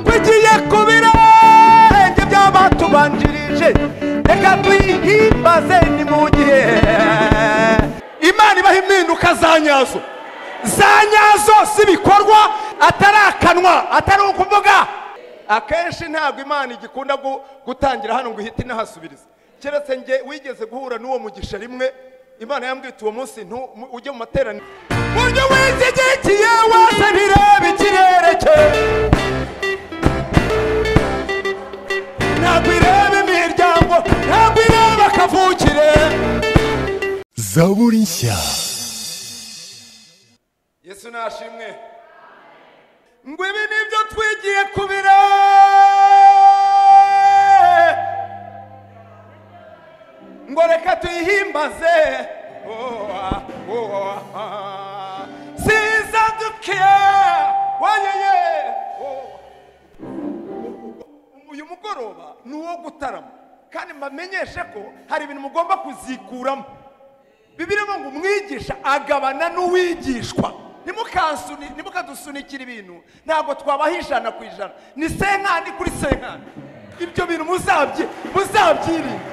tugiye ku birenge by'abatubanjirije reka tuyihimbaze ni mu gihe imana ibaha impinduka za nyazo za nyazo z'ibikorwa atari akanwa atari ukuvuga akenshi ntabwo imana igikunda gu- gutangira hano ngo ihite inahasubiriza keretse nge wigeze guhura n'uwo mugisha rimwe imana yambwita uwo munsi ntu- mu- ujye mu materaniro buryo wizigikiye wese ntirebe ikirere cye ntabwo ireba imiryango ntabwo ireba akavukire zaburi nshya yesu nashimwe ngo ibi nibyo twigiye ku birere ngo reka tuyihimbaze Oh, ah, oh, ah, ah. siza dukiye wayeye Oh. uyu mugoroba ni uwo gutarama kandi mbamenyeshe ko hari ibintu mugomba kuzikuramo bibiri ngo umwigisha agabana n'uwigishwa ntimukasuni- ntimukadusunikire ibintu ntabwo twabaha ijana ku ijana ni senkani kuri senkani ibyo bintu muzabyi muzabyirinda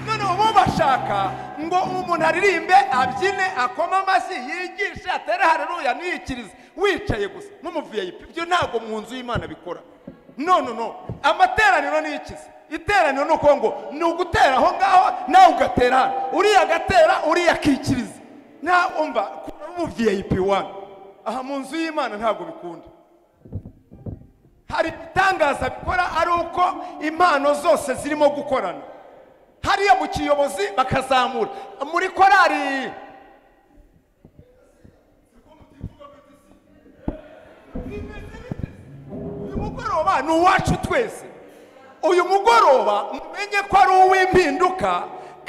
noneho bo bashaka ngo umuntu aririmbe abyine akoma amashyi yigishe atere hareruya niyikirize wicaye gusa nk'umuviyayipi ibyo ntabwo mu nzu y'imana bikora no no no amateraniro ni ikizi iteraniro ni uko ngo ni ugutera aho ngaho nawe ugatera hano uriya agatera uriya akikiriza nta umva kuraho umuviyayipi wani aha mu nzu y'imana ntabwo bikunda hari ibitangaza bikora ari uko impano zose zirimo gukorana hariya mu kiyobozi bakazamura muri korari uyu mugoroba ni uwacu twese uyu mugoroba mumenye ko ari uw'impinduka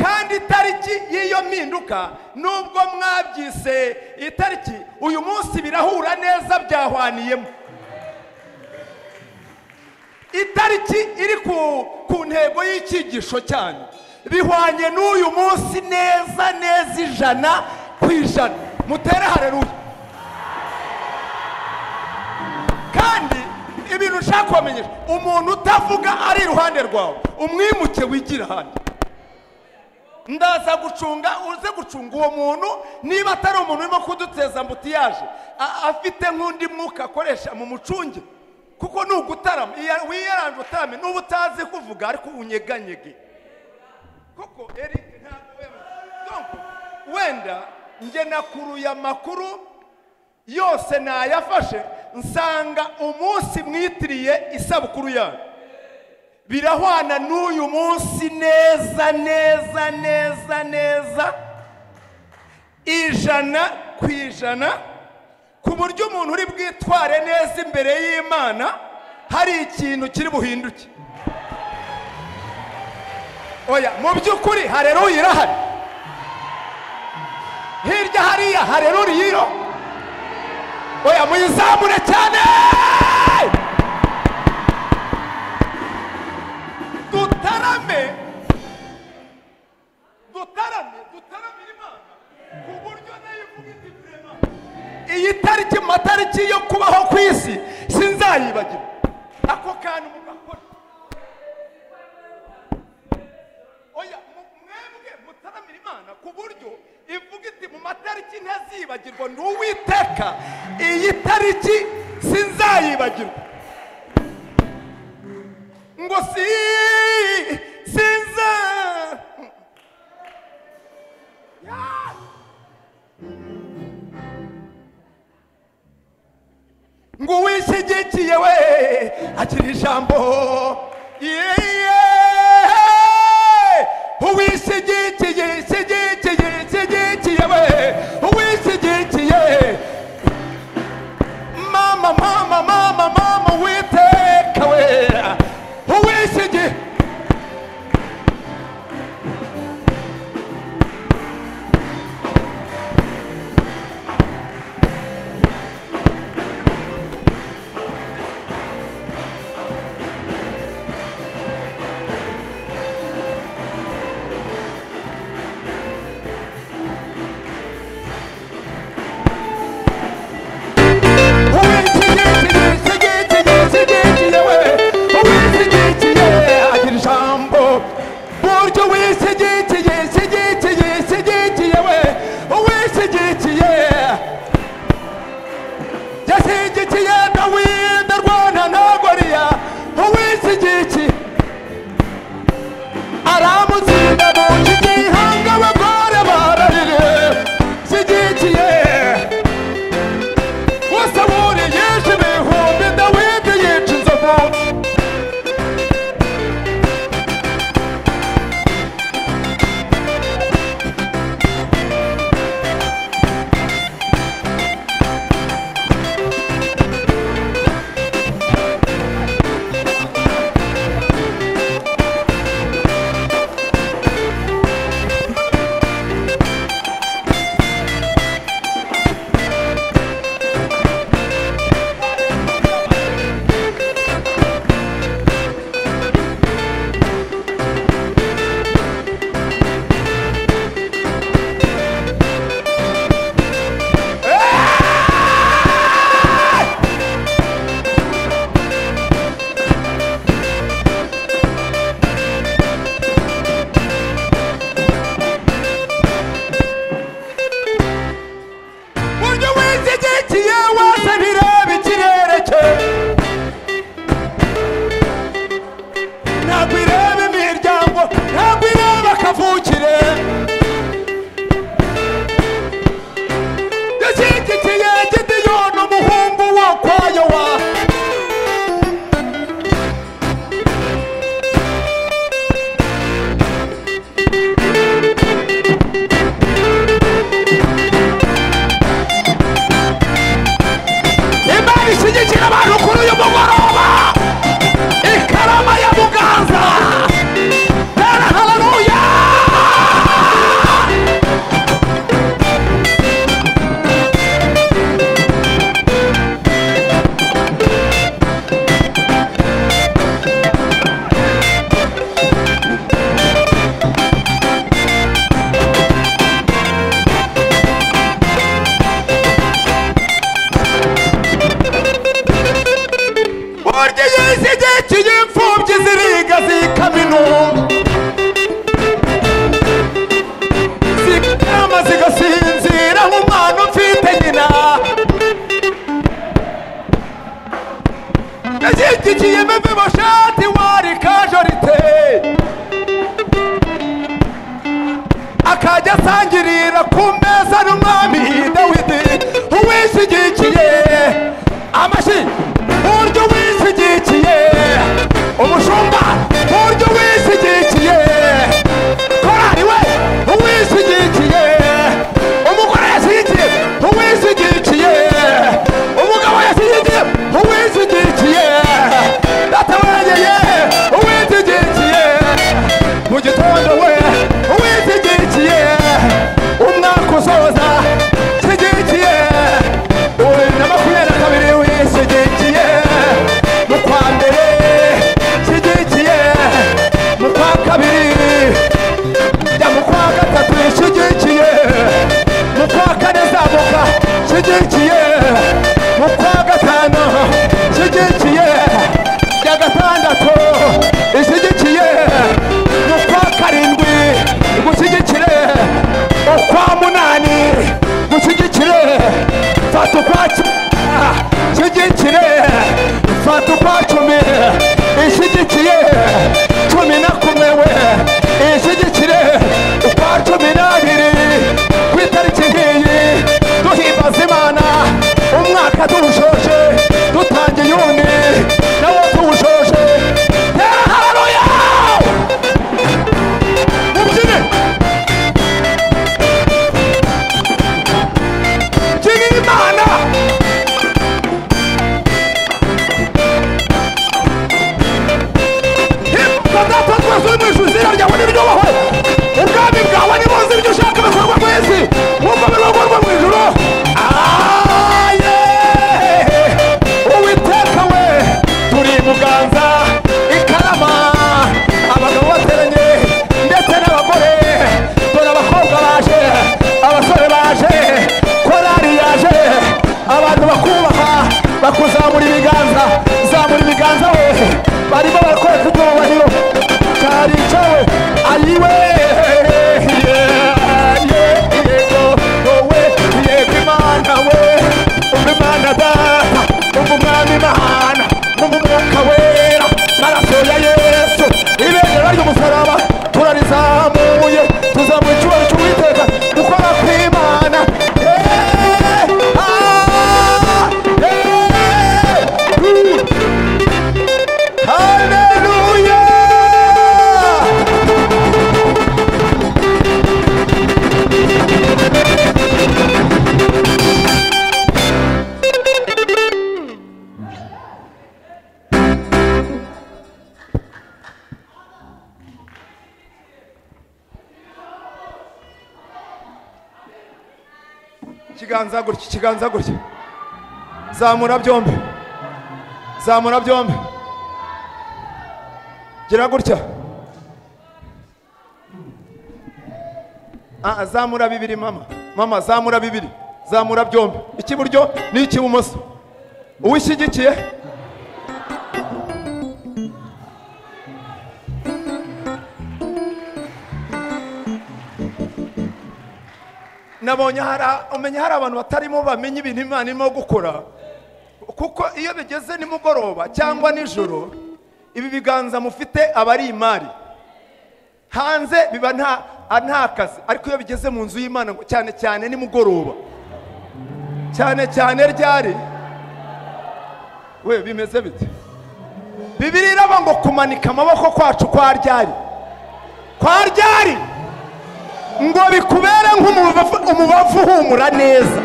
kandi itariki y'iyo mpinduka nubwo mwabyise itariki uyu munsi birahura neza byahwaniyemo itariki iri ku, ku ntego y'icyigisho cyanyu bihwanye n'uyu munsi neza neza ijana ku ijana mutere hareruya kandi ibintu ushaka kubamenyesha umuntu utavuga ari iruhande rwawe umwimuke wigira ahandi ndaza gucunga uze gucunga uwo muntu niba atari umuntu urimo kuduteza mbutiyaje a- afite nk'undi mwuka akoresha mu mucunge kuko ni ugutarama iya- wiyarange utarame n'uba utazi kuvuga ariko unyeganyege koko eric ntabwo wema- Donc, wenda njye nakuruye amakuru yose nayafashe nsanga umunsi mwitiriye isabukuru yanyu birahwana n'uyu munsi neza neza neza neza ijana ku ijana ku buryo umuntu uri bwitware neza imbere y'imana hari ikintu kiri buhinduke oya mu by'ukuri hareruya irahari hirya hariya hareruya iro oya muyizamure cyane dutarame dutarame dutaramire imana ku buryo nayo ivuga iti "Rema." iyi tariki mu matariki yo kubaho ku isi sinzayibagira ako kantu mugakora oya mu- mwebwe mutaramira imana ku buryo ivuga iti mu matariki ntazibagirwa ni uwiteka iyi tariki sinzayibagirwa ngo si sinza ngo wishyigikiye we agira ijambo yeee uwishyigikiye ishyigikiye ishyigikiye we uwishyigikiye mama mama mama mama witeka we uwishyigikiye uwashigikiye dawidi arwana na goriya uwishyigikiye aramutsinda mu nshyi ihanga abagore bararire shyigikiye bose buriyishe ibihumbi dawidi yica inzovu buryo wizigikiye wese ntireba ikirere cye ntabwo ireba imiryango ntabwo ireba akavukire yashyigikiye gidiyoni umuhungu wo kwa yowa imana ishyigikira abantu kuri uyu mugoroba ikarama ya muganza tera hararuya burya iyo ishyigikiye imfubyi ziriga zikama intumbi zikama zigasinzira nk'umwana ufite nyina yashyigikiye meve boshati wari kajorite akajya asangirira ku meza n'umwami dawidi uwishyigikiye amashyi buryo wishyigikiye umushumba buryo wishyigikiye korari we uwishyigikiye umugore yashyigikiye uwishyigikiye umugabo yashyigikiye uwishyigikiye data wegeye uwishyigikiye mu gitondo we uwishyigikiye umwaka usoza shyigikiye uwa bibiri na makumyabiri na kabiri wishyigikiye ikiganza gutya ikiganza gutya zamura byombi zamura byombi gira gutya Ah, ah, zamura bibiri mama mama zamura bibiri zamura byombi ikiburyo n'ikibumoso uwishyigikiye nabonye hari a- umenya hari abantu batarimo bamenya ibintu imana irimo gukora kuko iyo bigeze nimugoroba cyangwa nijoro ibi biganza mufite aba ari imari hanze biba nta a- nta kazi ariko iyo bigeze mu nzu y'imana ngo cyane cyane nimugoroba cyane cyane ryari we bimeze bite bibiri iraba ngo kumanika amaboko kwacu kwa ryari kwa ryari ngo bikubere nk'umubavu umubavu uhumura neza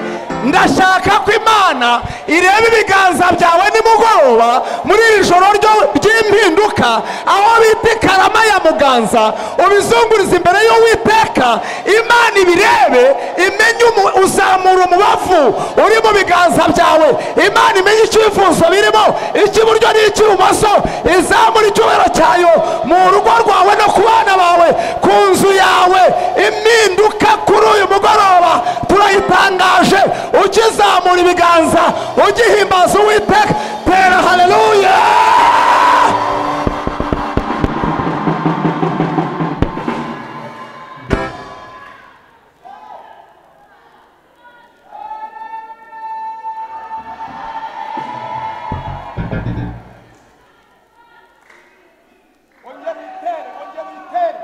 ndashaka ko imana ireba ibiganza byawe nimugoroba muri iri joro ryo- ry'impinduka aho bita ikarama ya muganza ubizunguriza imbere y'uwiteka imana ibirebe imenye umu- uzamura umubavu uri mu biganza byawe imana imenye icyifuzo birimo icy'iburyo n'icy'ibumoso izamura icyubahiro cyayo mu rugo rwawe no ku bana bawe ku nzu yawe impinduka kuri uyu mugoroba turayitangaje ukizamura ibiganza ugihimbaza uwiteka tera haleluya ongera uyitere ongera uyitere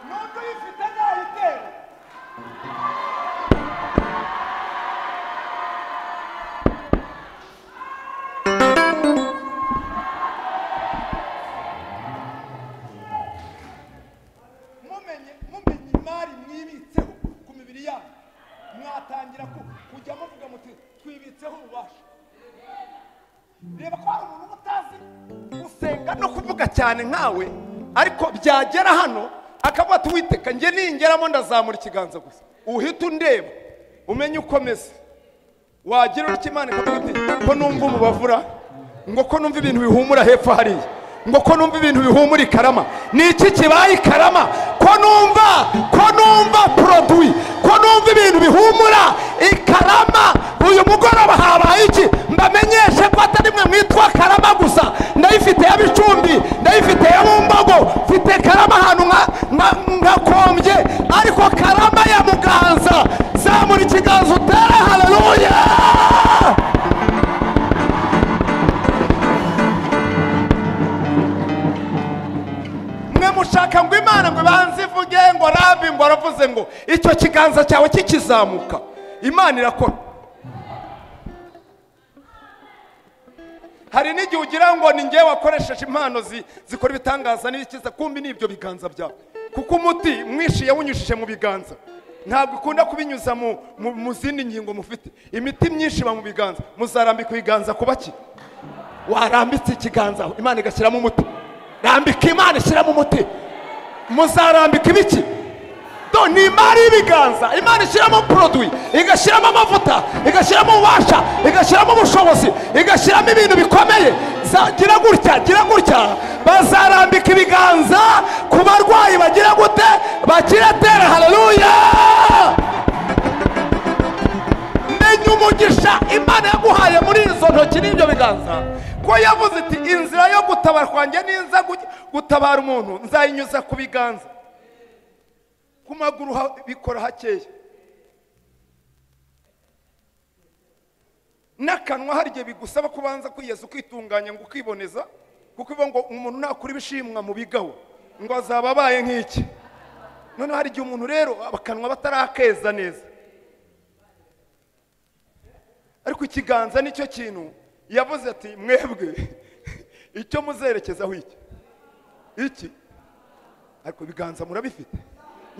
n'undi uyifite ntayitere mumenye mumenye imari mwibitseho ku mibiri yanyu mwatangira ku- kujya muvuga muti twibitseho ububasha reba ko hari umuntu utazi gusenga no kuvuga cyane nkawe ariko byagera hano akavuga ati witeka njye ningeramo ndazamura ikiganza gusa uhita undeba umenye uko meze wagira uri imana ikavuga iti ko numva umubavura ngo ko numva ibintu bihumura hepfo hariya ngo ko numva ibintu bihumura ikarama ni iki kibaye ikarama ko numva ko numva poroduwi ko numva ibintu bihumura ikarama uyu mugoroba habaye iki mbamenyeshe ko atari mwe mwitwa karama gusa ndayifite y'abicumbi ndayifite ya bumbogo mfite karama ahantu nka- nka- nkakombye ariko karama ya muganza zamura ikiganza utere haleluya mwe mushaka ngo imana ngo ibanze ivuge ngo rabi ngo aravuze ngo icyo kiganza cyawe kikizamuka imana irakora hari n'igihe ugira ngo ni ngewe wakoresheje impano zi- zikora ibitangaza n'ibikiza kumbi ni ibyo biganza byawe kuko umuti mwishiye yawunyujije mu biganza ntabwo ikunda kubinyuza mu, mu, mu zindi ngingo mufite imiti myinshi iba mu biganza muzarambika ibiganza kuba ki warambitse ikiganza aho, imana igashyiramo umuti rambika imana ishyiramo umuti muzarambika ibiki do ni imari y'ibiganza imana ishyiramo poroduwi igashyiramo amavuta igashyiramo ububasha igashyiramo ubushobozi igashyiramo ibintu bikomeye Za- gira gutya gira gutya bazarambika ibiganza ku barwayi bagira gute bakira tera haleluya menya umugisha imana yaguhaye muri izo ntoki n'ibyo biganza ko yavuze iti inzira yo gutabara kwanjye ninza gu- gutabara umuntu nzayinyuza ku biganza ku maguru ha- bikora hakeya n'akanwa hari igihe bigusaba kubanza kwiyeza ukitunganya ngo ukiboneza kuko ibo ngo umuntu nakura ibishimwa mu bigaho ngo azaba abaye nk'iki noneho hari igihe umuntu rero akanwa batarakeza neza ariko ikiganza nicyo kintu yavuze ati mwebwe icyo muzerekezaho iki iki ariko ibiganza murabifite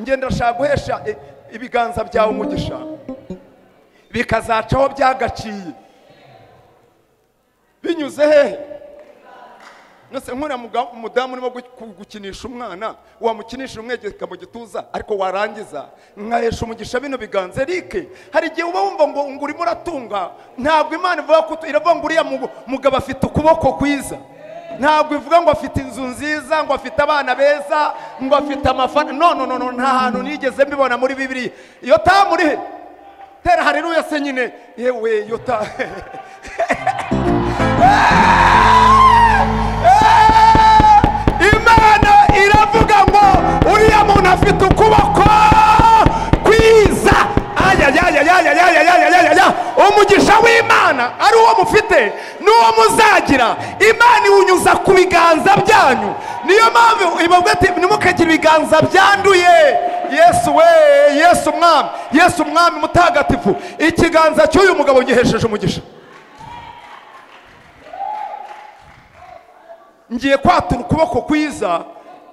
ngenda ndashaka guhesha i- ibiganza byawe umugisha bikazacaho byagaciye binyuze hehe yose nkuriya muga- umudamu urimo gu- ku- gukinisha umwana wamukinisha umwegeka mu gituza ariko warangiza nkahesha umugisha bino biganza erike hari igihe uba wumva ngo ngo urimo uratunga ntabwo imana ivuga ko utu- iravuga ngo uriya mugu- mugabo afite ukuboko kwiza ntabwo ivuga ngo afite inzu nziza ngo afite abana beza ngo afite amafana no no no no, nta hantu nigeze mbibona muri bibiri iyo tamuri he tera hareruya se nyine yewe yota imana iravuga ngo uriya muntu afite ukuboko kwiza ayayayayayayayayaya umugisha w'imana ari uwo mufite n'uwo muzagira imana iwunyuza ku biganza byanyu niyo mpamvu ibabwa ati ntimukagira ibiganza byanduye yesu we yesu umwami yesu umwami mutagatifu ikiganza cy'uyu mugabo gihesheje umugisha ngiye kwatura ukuboko kwiza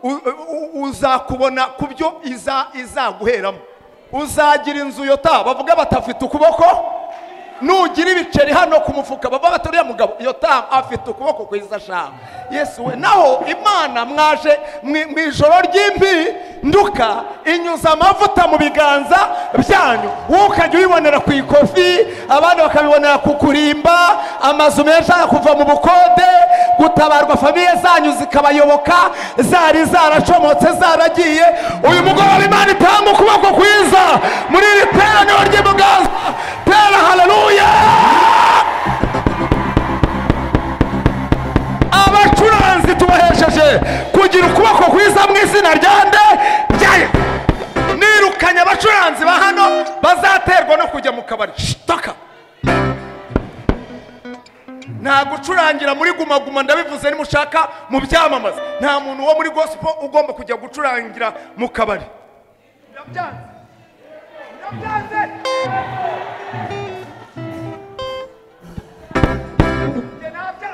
u- u- u- uzakubona ku byo iza- izaguheramo uzagira inzu yota bavuga batafite ukuboko nugira ibiceri hano ku mufuka bava baturiya mugabo yotamu afite ukuboko kwiza ashaka yesu we naho imana mwaje mwi- mu ijoro ry'impinduka inyuza amavuta mu biganza byanyu wowe ukajya uyibonera ku ikofi abandi bakabibonera ku kurimba amazu menshi kuva mu bukode gutabarwa famiye zanyu zikabayoboka zari zaracomotse zaragiye uyu mugoroba imana itanga ukuboko kwiza muri iri teraniro ry'imuganza tera haleluya abacuranzi tubahesheje kugira ukuboko kwiza mu izina rya nde ryaye nirukanye abacuranzi ba hano bazaterwa no kujya mu kabari shitaka nta gucurangira muri guma guma ndabivuze nimushaka mu byamamaza nta muntu wo muri gospel ugomba kujya gucurangira mu kabari Birabyanze. Birabyanze. Njye nabyanze.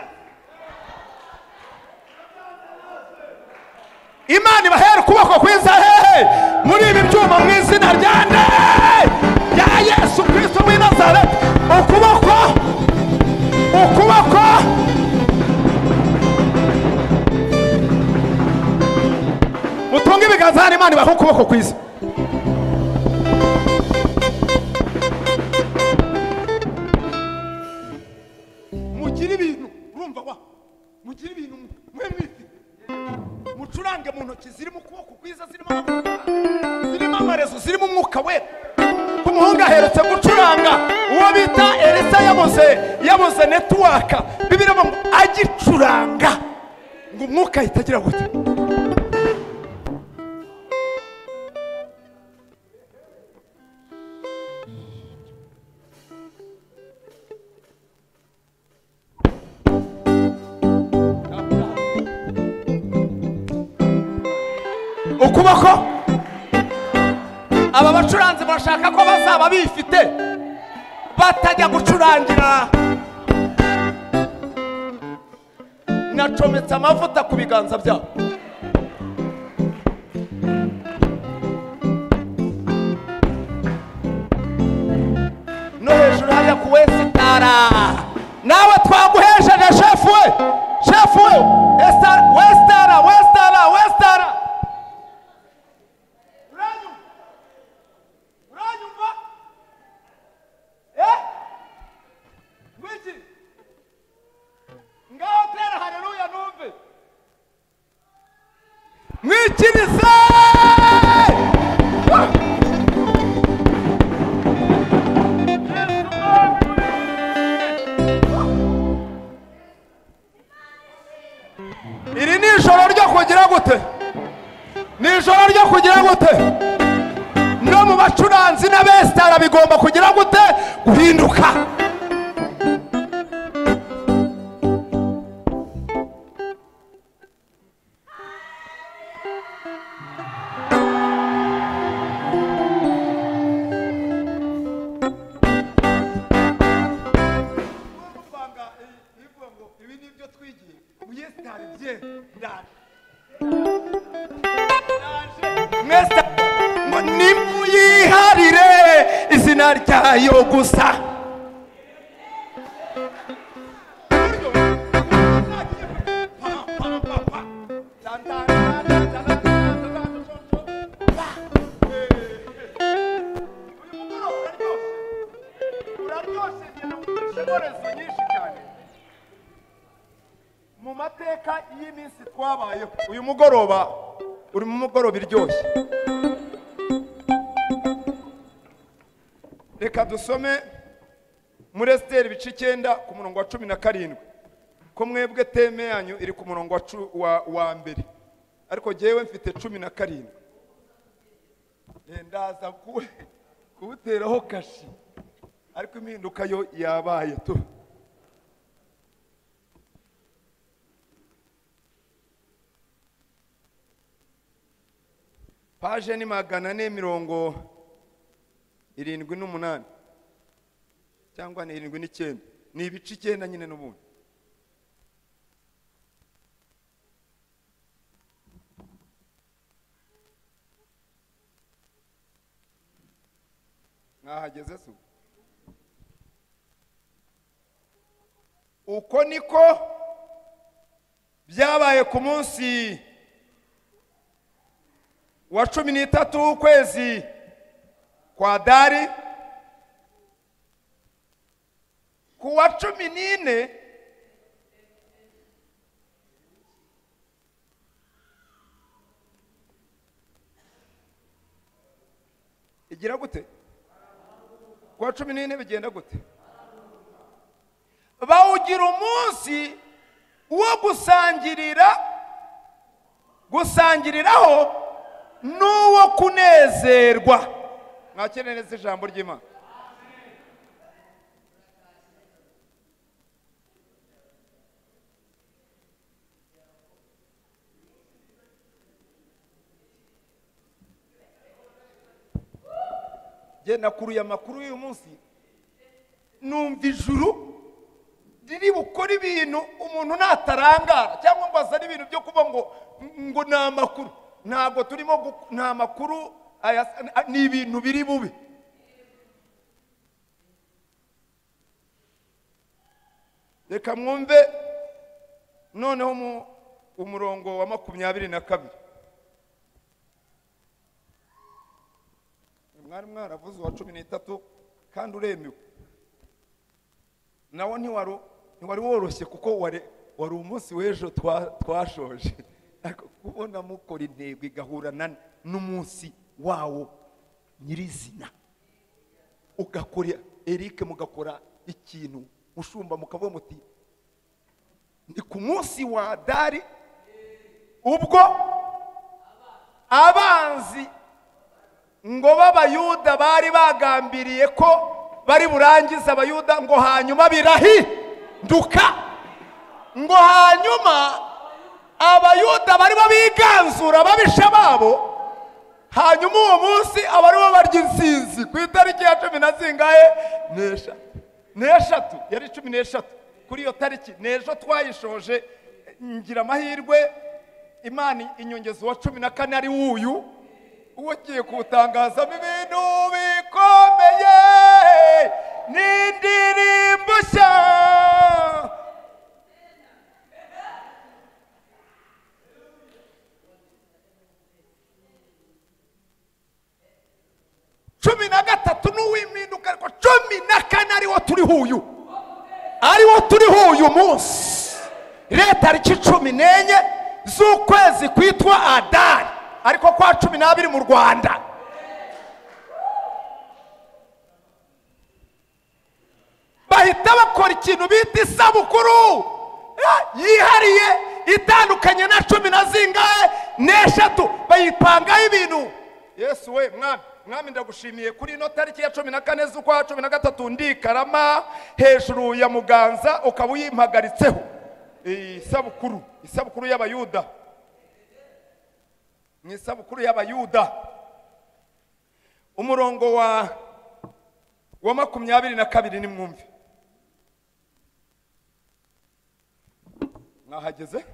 imana ibahera ukuboko kwiza hehe muri ibi byuma mu izina rya nde ya yesu kirisito w'i nazareti ukuboko ukuboko mutunge ibiganza hano imana ibaha ukuboko kwiza mugire ibintu urumva wa mugire ibintu mwe mwifite mucurange mu ntoki zirimo ukuboko kwiza zirimo amavuta zirimo amarezo zirimo umwuka wera ku muhungu aherutse gucuranga uwo bita elisa yabuze yabuze netiwaka bibiri ngo agicuranga ngo umwuka ahita agira gutya ukuboko aba bacuranzi bashaka ko bazaba bifite batajya gucurangira nacometse amavuta ku biganza byabo no hejuru hajya ku wesitara nawe twaguhesheje shefu we shefu we Esitara, wesitara wesitara wesitara Uranyumva? Uranyumva? Eh? Wiki. Ngaho tera haleluya numve. mwikirize iri ni ijoro ryo kugira gute ni ijoro ryo kugira gute no mu bacuranzi n'abesitara bigomba kugira gute guhinduka Urumvanga, eh, ivuga ngo ibi ni ibyo twigiye. Uyesitari bye. Ndaje. Ndaje. mwesitara ngo nimuyiharire izina ryayo gusa Pam, pam, mateka y'iminsi twabayeho uyu mugoroba uri mu mugoroba iryoshye reka dusome muri esiteri ibice icyenda ku murongo wa cumi na karindwi ko mwebwe teme yanyu iri ku murongo wa cu- wa- wa mbere ariko jyewe mfite cumi na karindwi Eh, ndaza ku- kuwuteraho kashi ariko impinduka yo yabaye tu paje ni magana ane mirongo irindwi n'umunani cyangwa ni irindwi n'icyenda ni ibice icyenda nyine n'ubundi mwahageze se ubu? uko niko byabaye ku munsi wa cumi n'itatu w'ukwezi kwa dari ku wa cumi n'ine igira gute ku wa cumi n'ine bigenda gute bawugira umunsi wo gusangirira gusangiriraho n'uwo kunezerwa mwakire neza ijambo ry'imana jye nakuruye amakuru y'uyu munsi numva ijuru riri bukora ibintu umuntu natarangara cyangwa ngo azane ibintu byo kuba ngo ngo ni amakuru ntabwo turimo gu- ni amakuru aya- ni ibintu biri bubi reka mwumve noneho mu- umurongo wa makumyabiri na kabiri mwari mwaravuze uwa cumi n'itatu kandi uremewe nawo ntiwari ntiwari woroshye kuko wari wari umunsi w'ejo twa- twashoje ariko kubona mukora intego igahurana n'umunsi wawo nyirizina ugakora erike mugakora ikintu mushumba mukavuga muti ni ku munsi wa dari ubwo abanzi ngo b'abayuda bari bagambiriye ko bari burangize abayuda ngo hanyuma birahinduka ngo hanyuma abayuda baribo biganzura ababisha babo hanyuma uwo munsi aba aribo barya insinzi ku itariki ya cumi na zingahe n'eshatu n'eshatu yari cumi n'eshatu kuri iyo tariki n'ejo twayishoje ngira amahirwe imana inyongeza uwa cumi na kane ari wuyu uwo ugiye kuwutangazamo ibintu bikomeye n'indirimbo nshya cumi na gatatu n'uw'impinduka ariko cumi na kane ariwo turi huyu ariwo turiho uyu munsi rero tariki cumi n'enye z'ukwezi kwitwa adari ariko kwa cumi n'abiri mu rwanda bahita bakora ikintu bita isabukuru eh, yihariye itandukanye na cumi na zingahe n'eshatu bayipangaho ibintu yesu we mwami mwami ndagushimiye kuri ino tariki ya cumi na kane z'ukwa cumi na gatatu ndi i karama hejuru ya muganza ukaba uyimpagaritseho iyi sabukuru isabukuru y'abayuda mu isabukuru y'abayuda umurongo wa wa makumyabiri na kabiri nimwumve mwahageze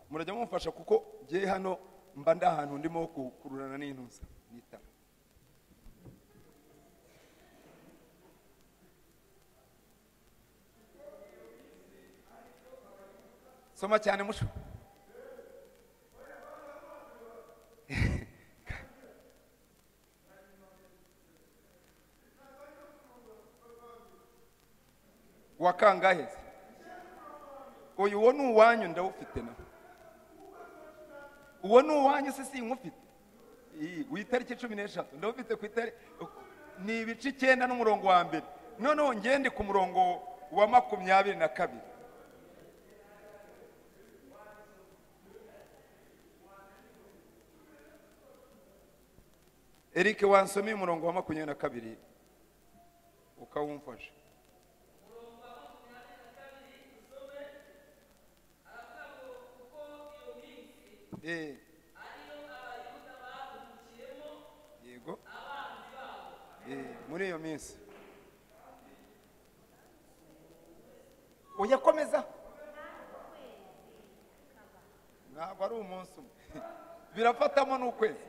murajya mumfasha kuko ngewe hano mba ndi ahantu ndimo kukururana n'intuza nitaba soma cyane musho wa kangahe se oya uwo ni uwanyu ndawufite na uwo ni uwanyu se sinkufite Iyi, ku itariki cumi n'eshatu ndawufite ku itariki ni ibice icyenda n'umurongo wa mbere noneho ngende ku murongo wa makumyabiri na kabiri Eric wansomeye umurongo wa makumyabiri na kabiri ukawumfasha Eh. yego Eh, muri iyo minsi uyakomeza ntabwo ari umunsi umwe birafatamo n'ukwezi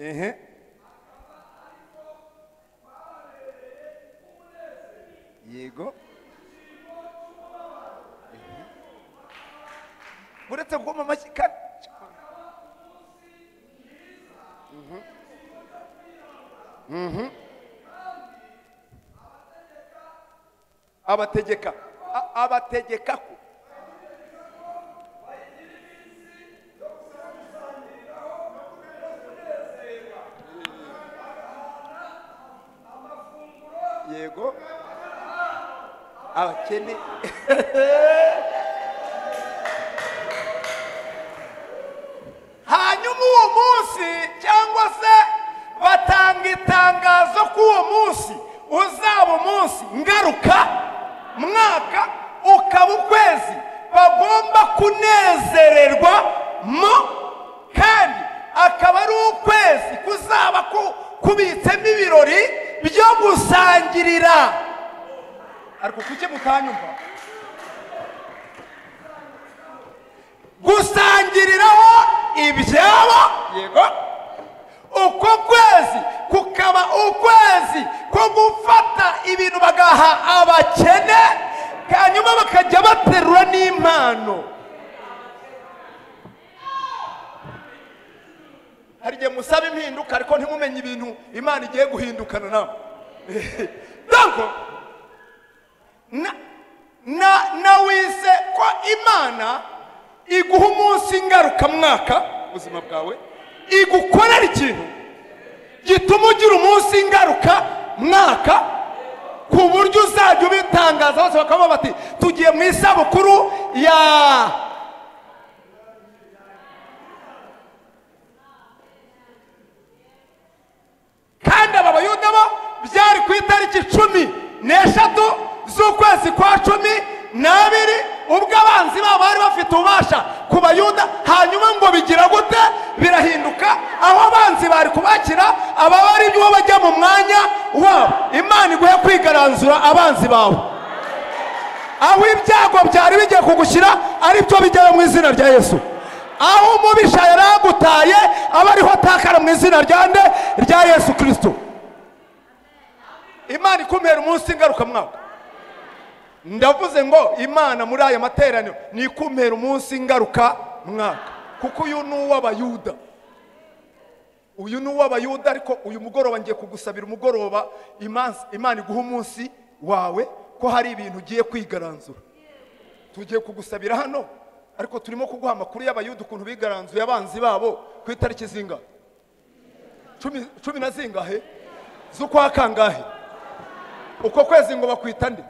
ehe yego uretse guhoma amashyi kandi abategeka a- abategeka ko yego abakene hanyuma uwo munsi cyangwa se batanga itangazo ko uwo munsi uzaba umunsi ngaruka mwaka ukaba ukwezi bagomba kunezererwa mo kandi akaba ari ukwezi kuzaba ku- kubitsemo ibirori byo gusangirira ariko kuki mutanyumva gusangiriraho ibyabo yego uko kwezi kukaba ukwezi ko gufata ibintu bagaha abakene hanyuma bakajya baterura n'impano hari igihe musaba impinduka ariko ntimumenye ibintu imana igiye guhindukana nawe Ntabwo na na na wise ko imana iguha umunsi ngarukamwaka mu buzima bwawe igukorera ikintu gituma ugira umunsi ngaruka mwaka ku buryo uzajya ubitangaza bose bakavuga bati tugiye mu isabukuru ya kandi aba bayuda bo byari ku itariki cumi n'eshatu z'ukwezi kwa cumi n'abiri ubwo abanzi babo bari bafite ububasha ku bayuda hanyuma ngo bigira gute birahinduka aho abanzi bari kubakira aba bari bo bajya mu mwanya wabo imana iguhe kwigaranzura abanzi bawe aho ibyago byari bigiye kugushyira aribyo bijyayo mu izina rya yesu aho umubisha yari agutaye aba ariho atakara mu izina rya nde rya yesu kirisito imana ikumbera umunsi ngarukamwaka ndavuze ngo imana muri aya materaniro ni ikumbera umunsi ngaruka mwaka kuko uyu ni uw'abayuda uyu ni uw'abayuda ariko uyu mugoroba ngiye kugusabira umugoroba imansi- imana iguha umunsi wawe ko hari ibintu ugiye kwigaranzura tugiye kugusabira hano ariko turimo kuguha amakuru y'abayuda ukuntu bigaranzuye abanzi babo ku itariki zingahe Cumi- cumi na zingahe z'ukwa kangahe uko kwezi ngo bakwita nde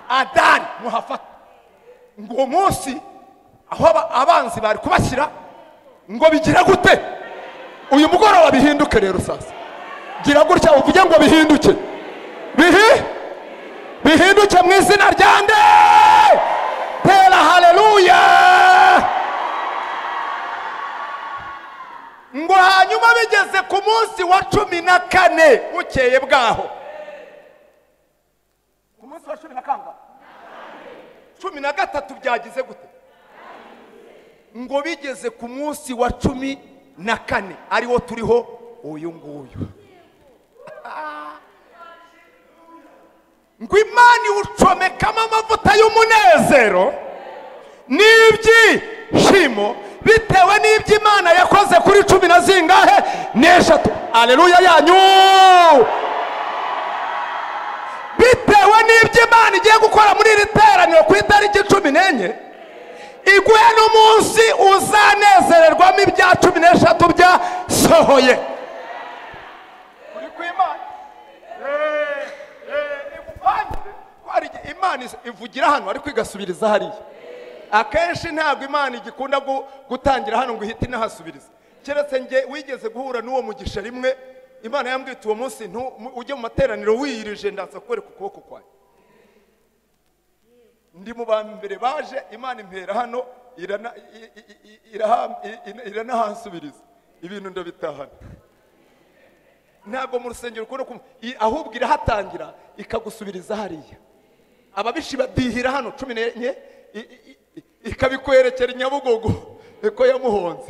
adari muhafata ngo uwo munsi aho aba- abanzi bari kubashyira ngo bigira gute uyu mugoroba bihinduke rero sasa gira gutya uvuge ngo bihinduke bihi bihinduke mu izina rya nde tera haleluya ngo hanyuma bigeze ku munsi wa cumi na kane bukeye bwaho ku munsi wa cumi na kangahe cumi na gatatu byagize gute ngo bigeze ku munsi wa cumi na kane ariwo turiho uyu nguyu ngo imana iwucomekamo amavuta y'umunezero n'ibyishimo bitewe n'ibyo imana yakoze kuri cumi na zingahe n'eshatu aleluya yanyu ibyo imana igiye gukora muri iri teraniro ku itariki cumi n'enye iguhe n'umunsi uzanezererwamo ibya cumi n'eshatu byasohoye uri ku imana Eh, eh, igupangire. Ko hari igihe imana is- ivugira hano ariko igasubiriza hariya akenshi ntabwo imana igikunda gu- gutangira hano ngo ihite inahasubiriza keretse nge wigeze guhura n'uwo mugisha rimwe imana yambwita uwo munsi ntu- mu- ujye mu materaniro wiyirije ndaza kwereka ukuboko kwawe ndi mu ba mbere baje imana impera hano irana- i- i- i- i- iraha- i- i- iranahansubiriza ibintu ndabitahana ntabwo mu rusengero ukunda kumva i- ahubwo irahatangira ikagusubiriza hariya ababishi badihira hano cumi n'enye i- i- i- ikabikwerekera i nyabugogo ko yamuhonze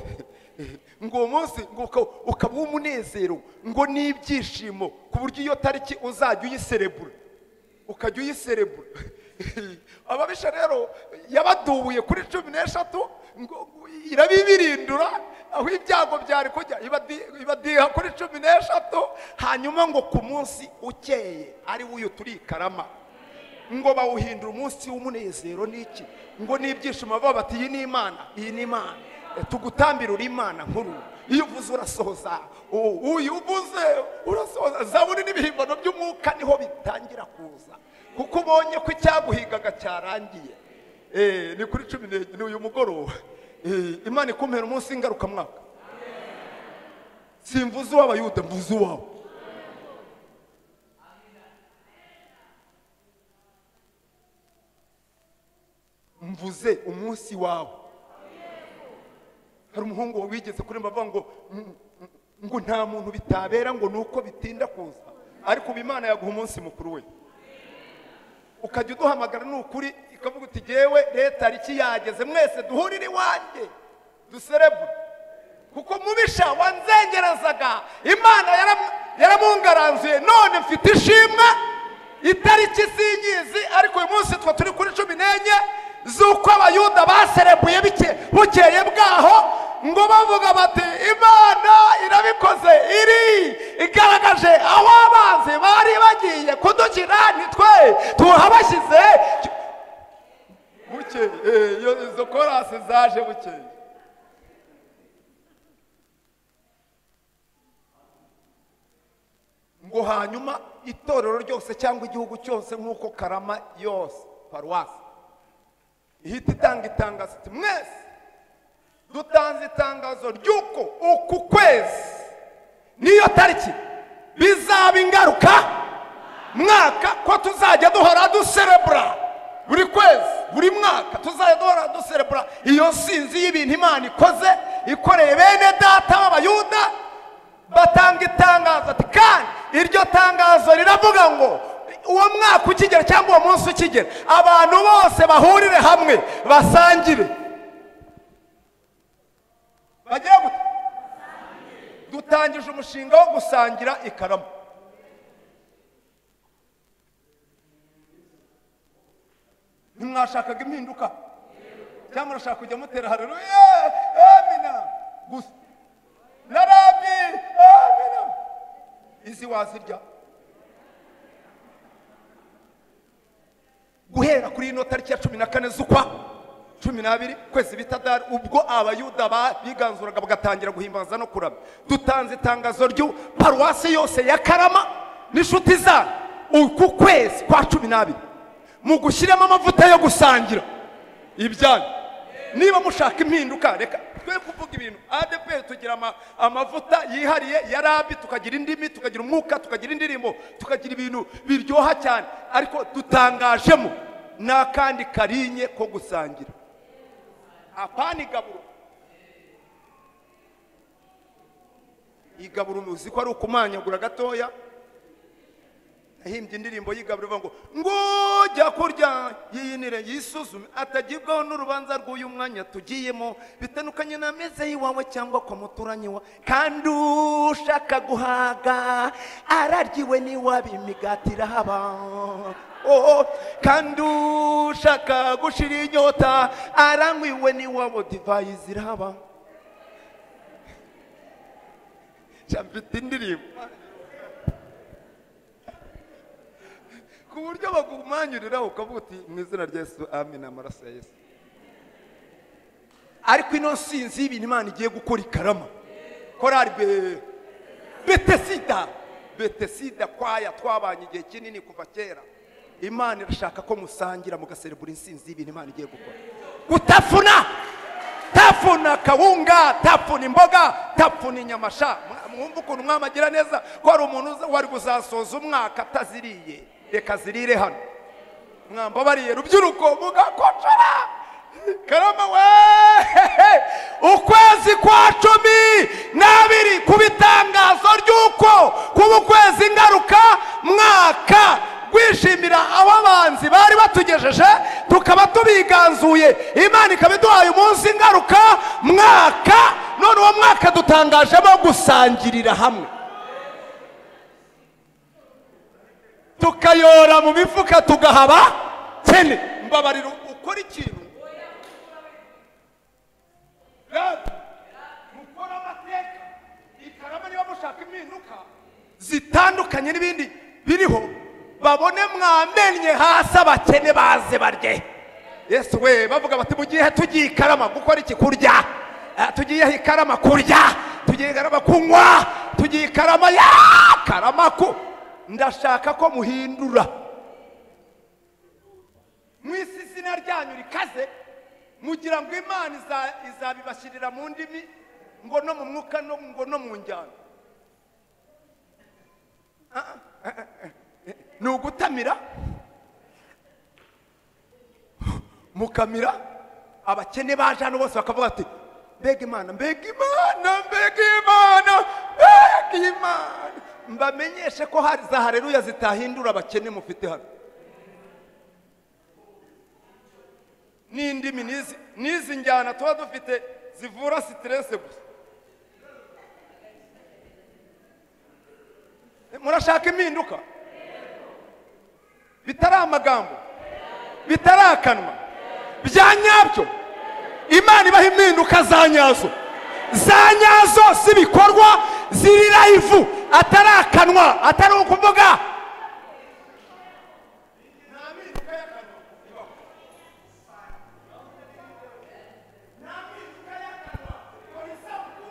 ngo uwo munsi ngo uka- ukaba uw'umunezero ngo n'ibyishimo ku buryo iyo tariki uzajya uyiserebura ukajya uyiserebura ababisha rero yabadubuye kuri cumi n'eshatu ngo irabibirindura aho ibyago byari kujya ibadi- ibadiha kuri cumi n'eshatu hanyuma ngo ku munsi ukeye ari wo uyu turi i karama ngo bawuhindura umunsi w'umunezero n'iki ngo n'ibyishimo baba bati iyi ni imana iyi ni imana Eh, tugutambira uri imana nkuru iyo uvuze urasohoza u- uyu uvuze urasohoza zaburi n'ibihimbano by'umwuka niho bitangira kuza kuko ubonye ko icyaguhigaga cyarangiye Eh, ni kuri cumi n'enye ni uyu mugoroba Eh, imana ikumpera umunsi ngarukamwaka simvuze uw'abayuda mvuze uwawe mvuze umunsi wawe hari umuhungu wigeze kuri mbavuga ngo "Mm, mm, ngo nta muntu bitabera ngo ni uko bitinda kuza ariko ubu imana yaguha umunsi mukuru we ukajya uduhamagara ni ukuri ikavuga uti yewe leta iki yageze mwese duhurire iwanjye duserebure kuko mubisha wanzengerezaga imana yaram- yaramungaranzuye none mfite ishimwe itariki sinyizi ariko uyu munsi twa turi kuri cumi n'enye z'uko abayuda baserebuye bike- bukeye bwaho ngo bavuga bati imana irabikoze iri igaragaje aho abanzi bari bagiye kudukira nitwe tuhabashyize bukeye eh, iyo izo korasi zaje bukeye ngo hanyuma itorero ryose cyangwa igihugu cyose nk'uko karama yose paruwasi ihita itanga itangazo iti mwese dutanze itangazo ry'uko uku kwezi n'iyo tariki bizaba ingaruka mwaka ko tuzajya duhora duserebura buri kwezi buri mwaka tuzajya duhora duserebura iyo sinzi y'ibintu imana ikoze ikoreye bene data b'abayuda batanga itangazo ati kandi iryo tangazo riravuga ngo uwo mwaka ukigera cyangwa uwo munsi ukigera abantu bose bahurire hamwe basangire bagira gute dutangije umushinga wo gusangira ikaramu ntimwashakaga impinduka cyangwa murashaka kujya mutera hareruya amina gusa na rabi amina izi wazirya guhera kuri ino tariki ya cumi na kane z'ukwa cumi n'abiri kwezi bita dari ubwo abayuda ba- biganzuraga bagatangira guhimbaza no kurama dutanze itangazo ry'u paruwasi yose ya karama n'inshuti zanyu uku kwezi kwa cumi n'abiri mu gushyiramo amavuta yo gusangira ibyanyu niba mushaka impinduka reka twe kuvuga ibintu adeperi tugira ama- amavuta yihariye ya rabi tukagira indimi tukagira umwuka tukagira indirimbo tukagira ibintu biryoha cyane ariko dutangajemo n'akandi karinye ko gusangira apana igaburo igaburo uzi ko ari ukumanyagura gatoya ahimbye indirimbo y'igaburo ivuga ngo ngujya kurya yiyinire yisuzume atagibwaho n'urubanza rw'uyu mwanya tugiyemo bitandukanye n'ameza y'iwawe cyangwa kwa muturanyi wa kandi ushaka guhaga araryiwe n'iwabo imigati irahaba Oh, kandi ushaka gushira inyota aranywiwe n'iwabo divayi zirahaba mfite indirimbo ku buryo kumwanyurira ukavuga uti mu izina rya yesu amina amaraso ya yesu ariko ino nsinzi y'ibintu imana igiye gukora ikarama korari be betesida betesida kwaya twabanye igihe kinini kuva kera imana irashaka ko musangira mugaserebura insinzi y'ibintu imana igiye gukora gutafuna tafuna kawunga tafuna imboga tafuna inyama sha mwa- mwumva ukuntu mwamagira neza ko hari umuntu uza- wari kuzasoza umwaka ataziriye reka zirire hano mwambabariye rubyiruko mugakocora karama we ukwezi kwa cumi n'abiri ku bitangazo ry'uko kuba ukwezi ngaruka mwaka gwishimira aho abanzi bari batugejeje tukaba tubiganzuye imana ikaba iduhaye umunsi ngaruka mwaka none uwo mwaka dutangajemo gusangirira hamwe tukayora mu mifuka tugahaba kene mbabarira ukora ikintu Radi, mukora amateka ikarama niba mushaka impinduka zitandukanye n'ibindi biriho babone mwamenye hasi abakene baze barye yesu we bavuga bati mugihe tugiye ikarama gukora iki kurya Ah, tugiye ikarama kurya tugiye ikarama kunywa tugiye ikarama ya karama ku ndashaka ko muhindura mu isi izina ryanyu rikaze mugira ngo imana iza- izabibashyirira mu ndimi ngo no mu mwuka no- ngo no mu njyana Ah, ah, ah, ah. ni ugutamira mukamira abakene baje hano bose bakavuga ati mbega imana mbega imana mbega imana mbega imana mbamenyeshe ko hari za hareruya zitahindura abakene mufite hano n'indimi n'izi- n'izi njyana tuba dufite zivura siterese gusa murashaka impinduka bitari amagambo bitari akanwa bya nyabyo imana ibaha impinduka za nyazo za nyazo z'ibikorwa ziri rayivu atari akanwa atari ukuvuga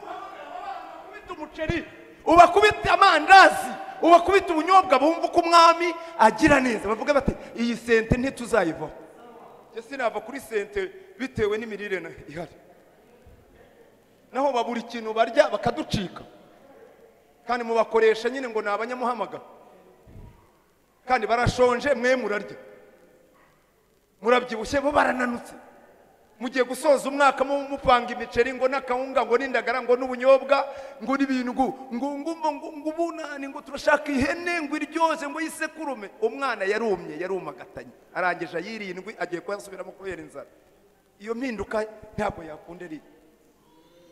ubakubita umuceri ubakubita amandazi ubakubita ubunyobwa bumva uko umwami agira neza bavuga bati iyi sente ntituzayivaho njye sinava kuri sente bitewe n'imirire na- ihari naho babura ikintu barya bakaducika kandi mubakoresha nyine ngo ni abanyamuhamagara kandi barashonje mwe murarya murabyibushye bo barananutse mugiye gusoza umwaka mu- mupanga imiceri ngo n'akawunga ngo n'indagara ngo n'ubunyobwa ngo n'ibintu ngo ngo ngo ngo ngo ngo ubunani ngo turashaka ihene ngo iryoze ngo yisekurume umwana yarumye yarumagatanye arangije ayirindwi agiye kuyasubiramo kubera inzara iyo mpinduka ntabwo yakunda iri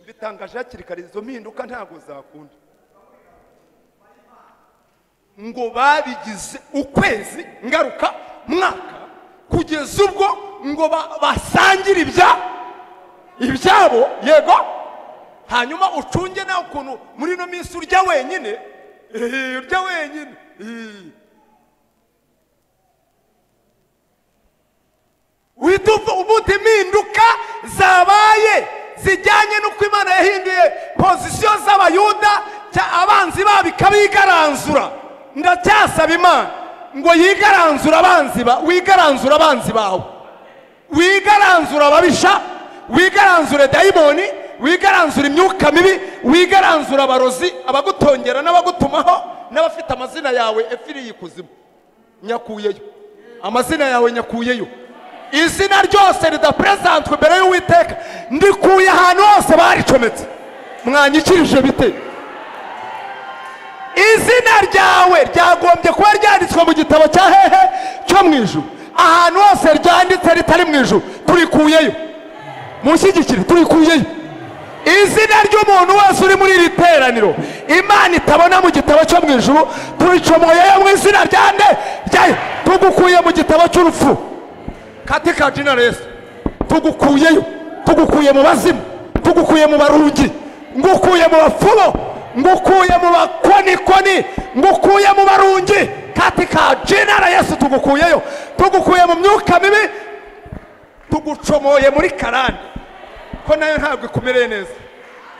bitangaje hakiri kare izo mpinduka ntabwo zakunda ngo babigize ukwezi ngaruka mwaka kugeza ubwo ngo ba- basangire ibya ibyabo yego hanyuma ucunge nawe ukuntu muri ino minsi urya wenyine Eh, urya wenyine Eh. uhita uva ubundi impinduka zabaye zijyanye n'uko imana yahinduye pozisiyo z'abayuda cya abanzi babo ikabigaranzura ndacyasaba imana ngo yigaranzure abanzi ba wigaranzure abanzi bawe wigaranzure ababisha wigaranzure dayimoni wigaranzure imyuka mibi wigaranzure abarozi abagutongera n'abagutumaho n'abafite amazina yawe efiriye ikuzimu nyakuyeyo amazina yawe nyakuyeyo izina ryose ridaperezantwe imbere y'uwiteka ndikuye ahantu hose baricometse mwanyikirije bite izina ryawe ryagombye kuba ryanditswe mu gitabo cya hehe cyo mu ijuru ahantu hose ryanditse ritari mu ijuru turikuyeyo mushyigikire turikuyeyo izina ry'umuntu wese uri muri iri teraniro imana itabona mu gitabo cyo mu ijuru turicomoyeyo mu izina rya nde ryayo tugukuye mu gitabo cy'urupfu katika jina la yesu tugukuyeyo tugukuye mu bazimu tugukuye mu barungi ngukuye mu bafumo ngukuye mu bakonikoni ngukuye mu barungi katika jina la yesu tugukuyeyo tugukuye mu myuka mibi tugucomoye muri karani ko nayo ntabwo ikumereye neza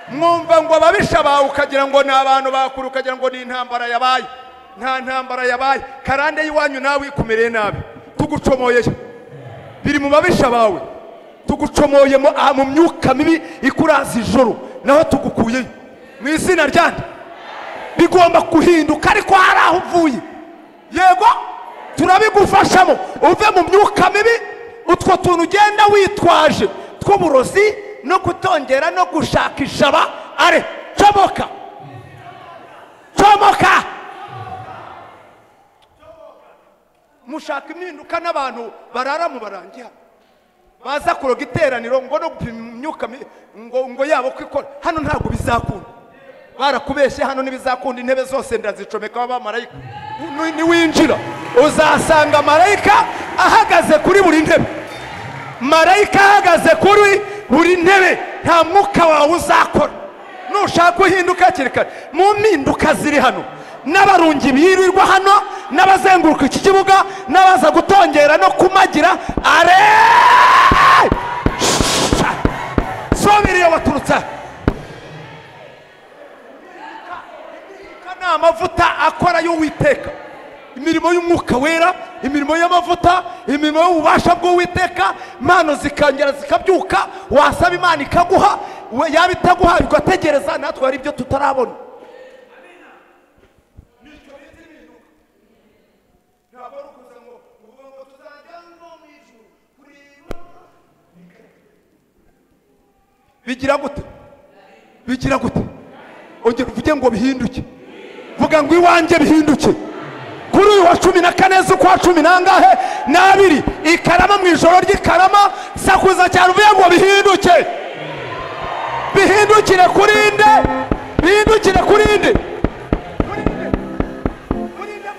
mwumva ngo ababisha bawe ukagira ngo ni abantu bakuru ukagira ngo ni intambara yabaye nta ntambara yabaye karande y'iwanyu nawe ikumereye nabi tugucomoyeyo biri mu babisha bawe tugucomoye mu- aha mu myuka mibi ikuraza ijoro naho tugukuyeyo mu izina ryande bigomba guhinduka ariko hari aho uvuye yego turabigufashamo uve mu myuka mibi utwo tuntu ugenda witwaje tw'uburozi no kutongera no gushaka ishaba are comoka comoka mushaka impinduka n'abantu barara mu barangira baza kuroga iteraniro ngo no gupima imyuka mibi, ngo ngo yabo ko ikora hano ntabwo bizakunda barakubeshye hano ntibizakunda intebe zose ndazicomekaho abamarayika Nu- niwinjira uzasanga marayika ahagaze kuri buri ntebe marayika ahagaze kuri buri ntebe nta mwuka wawe uzakora nushaka uhinduka hakiri kare mu mpinduka ziri hano n'abarungi birirwa hano n'abazenguruka iki kibuga n'abaza gutongera no kumagira are sobiri iyo baturutse aha Aka ni amavuta akora y'uwiteka imirimo y'umwuka wera imirimo y'amavuta imirimo y'ububasha bw'uwiteka impano zikongera zikabyuka wasaba imana ikaguha we- yaba itaguha bigategereza natwe hari ibyo tutarabona bigira gute bigira gute ongera uvuge ngo bihinduke vuga ngo iwanjye bihinduke kuri uyu wa cumi na kane z'ukwa cumi n'angahe n'abiri i karama mu ijoro ry'ikarama sakuza cyane uvuye ngo bihinduke bihindukire kuri nde bihindukire kuri nde Kuri nde? Kuri nde,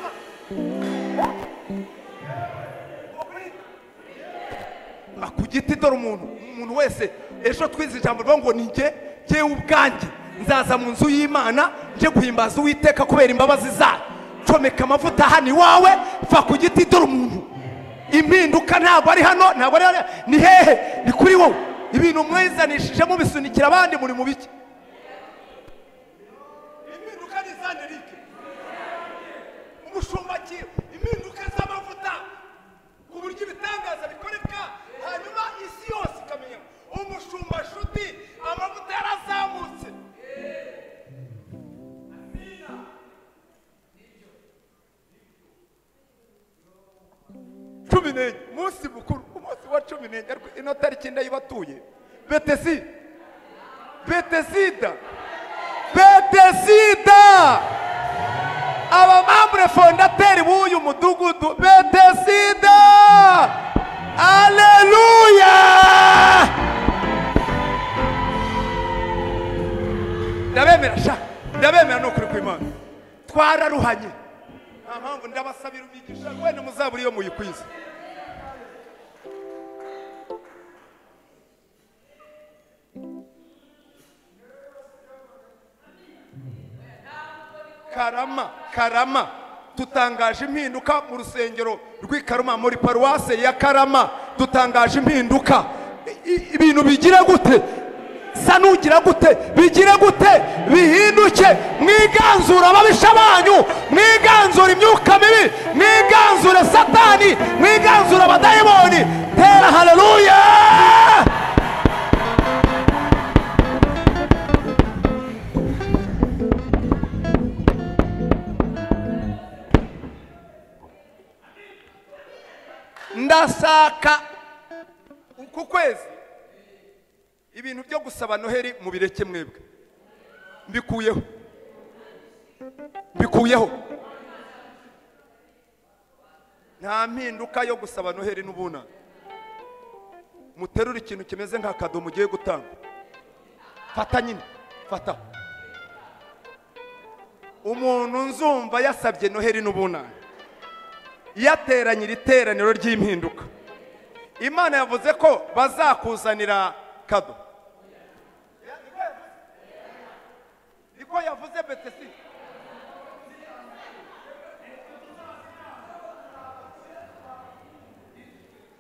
ma? Ah, ku giti dore umuntu umuntu wese ejo twize ijambo rivuga ngo ninjye njyewe ubwanjye nzaza mu nzu y'imana nje guhimbaza uwiteka kubera imbabazi zayo comeka amavuta hano iwawe va ku giti dore umuntu impinduka ntabwo ari hano ntabwo ari hano ni hehe ni kuri wowe ibintu mwizanishije mubisunikira abandi muri mu biki impinduka ni za nerike umushumba ki impinduka z'amavuta ku buryo ibitangaza bikoreka hanyuma isi yose ikamenya umushumba nshuti amavuta yarazamutse cumi n'enye umunsi mukuru umunsi wa cumi n'enye ariko ino tariki ndayibatuye betesi betesida betesida abamambure fondateri b'uyu mudugudu betesida aleluya ndabemera sha ndabemera ni ukuri kw'imana twararuhanye nta mpamvu ndabasabira umugisha wenda muzabura iyo muyikwiza karama karama dutangaje impinduka mu rusengero rw'i Karama muri paruwase ya karama dutangaje impinduka I- i- ibintu bigira gute sa nugira gute bigira gute bihinduke mwiganzure ababisha banyu mwiganzure imyuka mibi mwiganzure satani mwiganzure abadayimoni tera haleluya ndashaka uku kwezi ibintu byo gusaba noheri mubireke mwebwe mbikuyeho mbikuyeho nta mpinduka yo gusaba noheri n'ubunani muterure ikintu kimeze nk'akadomo ugiye gutanga fata nyine fata umuntu nzumva yasabye noheri n'ubunani yateranye iri teraniro ry'impinduka imana yavuze ko bazakuzanira kado niko yavuze betesi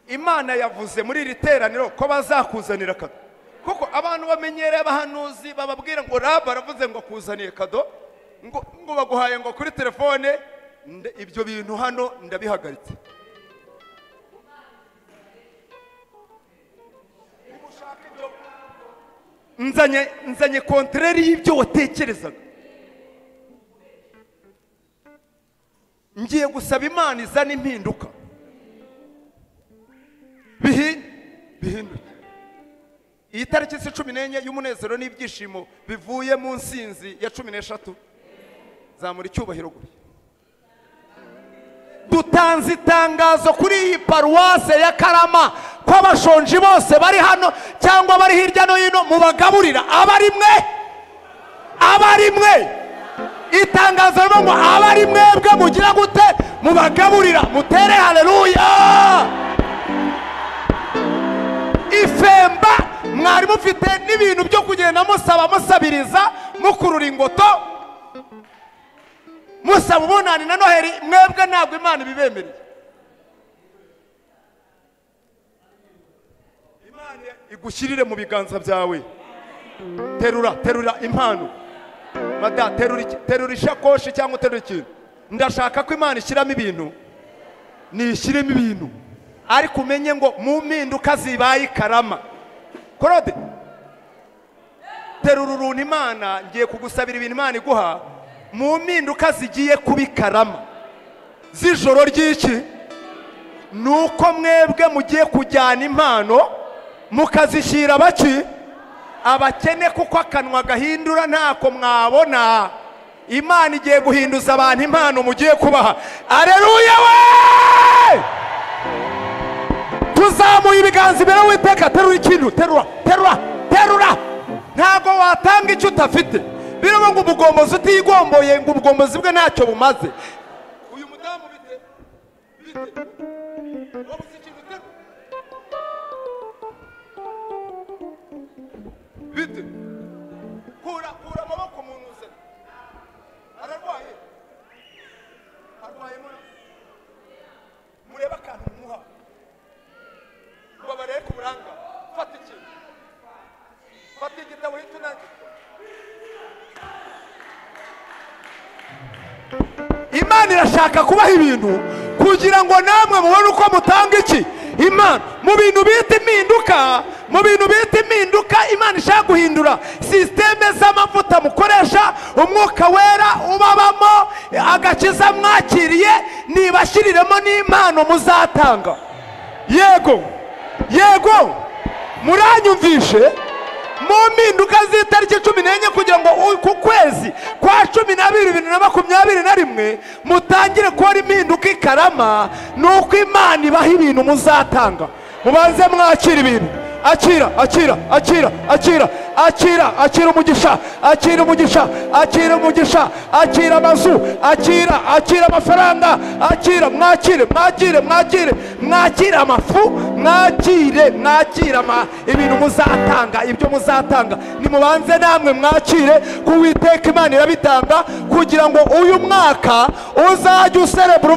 imana yavuze muri iri teraniro ko bazakuzanira kado kuko abantu bamenyereye abahanuzi bababwira ngo raba aravuze ngo akuzaniye kado ngo ngo baguhaye ngo kuri telefone nde- ibyo bintu hano ndabihagaritse nzanye nzanye kontreri y'ibyo watekerezaga ngiye gusaba imana izana impinduka bihinduke bihinduke iyi tariki si cumi n'enye y'umunezero n'ibyishimo bivuye mu nsinzi ya cumi n'eshatu zamura icyubahiro guri dutanze itangazo kuri iyi paruwase ya karama ko abashonji bose bari hano cyangwa bari hirya no hino mubagaburira abari mwe abari mwe itangazo rivuga ngo abari mwebwe mugira gute mubagaburira mutere hareruya ifemba mwari mufite n'ibintu byo kugenda musaba musabiriza mukurura ingoto musaba ubunani na noheli mwebwe ntabwo imana ibibemereye imana igushyirire mu biganza byawe terura terura impano mada terura iki- terura ishakoshi cyangwa uterura ikintu ndashaka ko imana ishyiramo ibintu nishyiremo ibintu ariko umenye ngo mu mpinduka zibaye ikarama korode terura uruntu imana ngiye kugusabira ibintu imana iguha mu mpinduka zigiye kuba ikarama z'ijoro ry'iki ni uko mwebwe mugiye kujyana impano mukazishyira abaki abakene kuko akanwa gahindura ntako mwabona imana igiye guhinduza abantu impano mugiye kubaha areruya we tuzamuye ibiganza imbere w'iteka terura ikintu terura terura terura ntabwo watanga icyo udafite birimo ngo ubugombozi utigomboye ngo ubugombozi bwe ntacyo bumaze uyu mudamu bite bite wabuze ikintu uterura bite kura kura amaboko mu ntuze ararwaye arwaye mura murebe akantu muha mubabarere ku buranga fata ikintu fata igitabo hita unandike imana irashaka kubaha ibintu kugira ngo namwe mubone uko mutanga iki imana mu bintu bita impinduka mu bintu bita impinduka imana ishaka guhindura sisiteme z'amavuta mukoresha umwuka wera ubabamo agakiza mwakiriye nibashyiriremo n'impano muzatanga yego yego muranyumvishe mu mpinduka z'itariki cumi n'enye kugira ngo u- ku kwezi kwa cumi n'abiri bibiri na makumyabiri na rimwe mutangire kubona impinduka ikarama ni uko imana ibaha ibintu muzatanga mubanze mwakira ibintu akira akira akira akira akira akira umugisha akira umugisha akira umugisha akira amazu akira akira amafaranga akira mwakire mwakire mwakire mwakire amafu mwakire mwakire ama- ibintu muzatanga ibyo muzatanga nimubanze namwe mwakire ku witeka imana irabitanga kugira ngo uyu mwaka uzajye userebura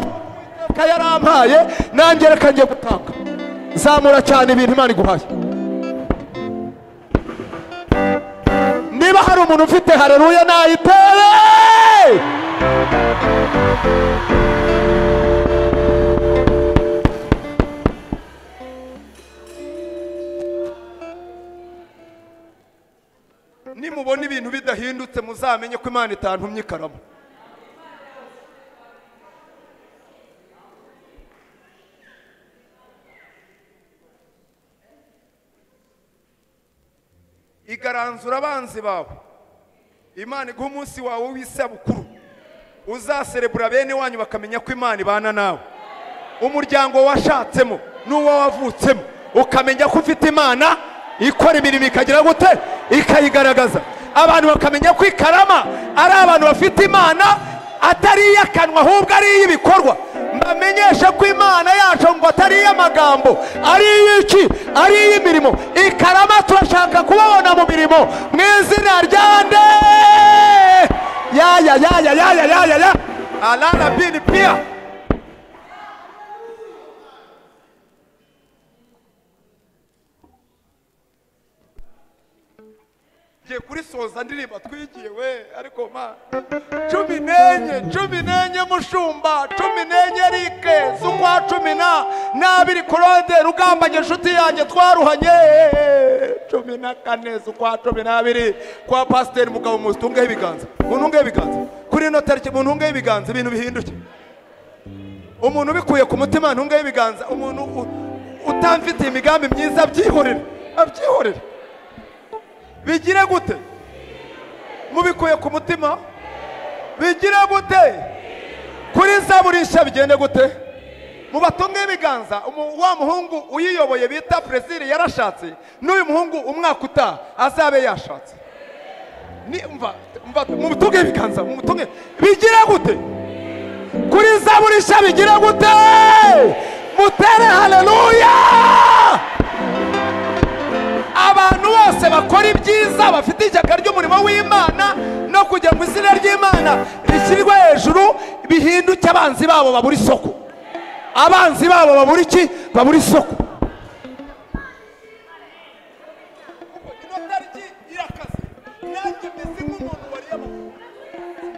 uwiteka yarampaye nanjye reka njye gutanga zamura cyane ibintu imana iguhaye niba hari umuntu ufite hareruya nayitere nimubona ibintu bidahindutse muzamenye ko imana itantumye ikaramu igaranzura abanzi bawe imana iguha umunsi wawe w'isabukuru uzaserebura bene wanyu bakamenya ko imana ibana nawe umuryango washatsemo n'uwo wavutsemo ukamenya ko ufite imana ikora imirimo ikagira gute ikayigaragaza abantu bakamenya ko ikarama ari abantu bafite imana atari iy'akanwa ahubwo ari iy'ibikorwa mbamenyeshe ko imana yacu ngo atari iy'amagambo ari iy'iki ari iy'imirimo ikarama turashaka kubabona mu mirimo mu izina rya nde yaya yaya yaya yaya ya alara bini pia ngiye kurisoza ndirimba twigiye we ariko ma cumi n'enye cumi n'enye mushumba cumi n'enye rike z'ukwa cumi na n'abiri korode rugambanye inshuti yanjye twaruhanye cumi na kane z'ukwa cumi n'abiri kwa pasiteri mugabo muzi tungeho ibiganza muntungeho ibiganza kuri ino tariki muntungeho ibiganza ibintu bihinduke umuntu ubikuye ku mutima ntungeho ibiganza umuntu u- utamfitiye imigambi myiza abyihorere abyihorere bigire gute mubikuye ku mutima bigire gute kuri zaburi nshya bigende gute mu batunga ibiganza umu- wa muhungu uyiyoboye bita perezida yarashatse n'uyu muhungu umwaka utaha azabe yashatse Ni- mva- mva- mutunge ibiganza mutunge bigire gute kuri zaburi nshya bigire gute mutere haleluya abantu bose bakora ibyiza bafite ishyaka ry'umurimo w'imana no kugira ngo izina ry'imana rishyirwe hejuru bihinduke abanzi babo babura isoko abanzi babo babura iki babura isoko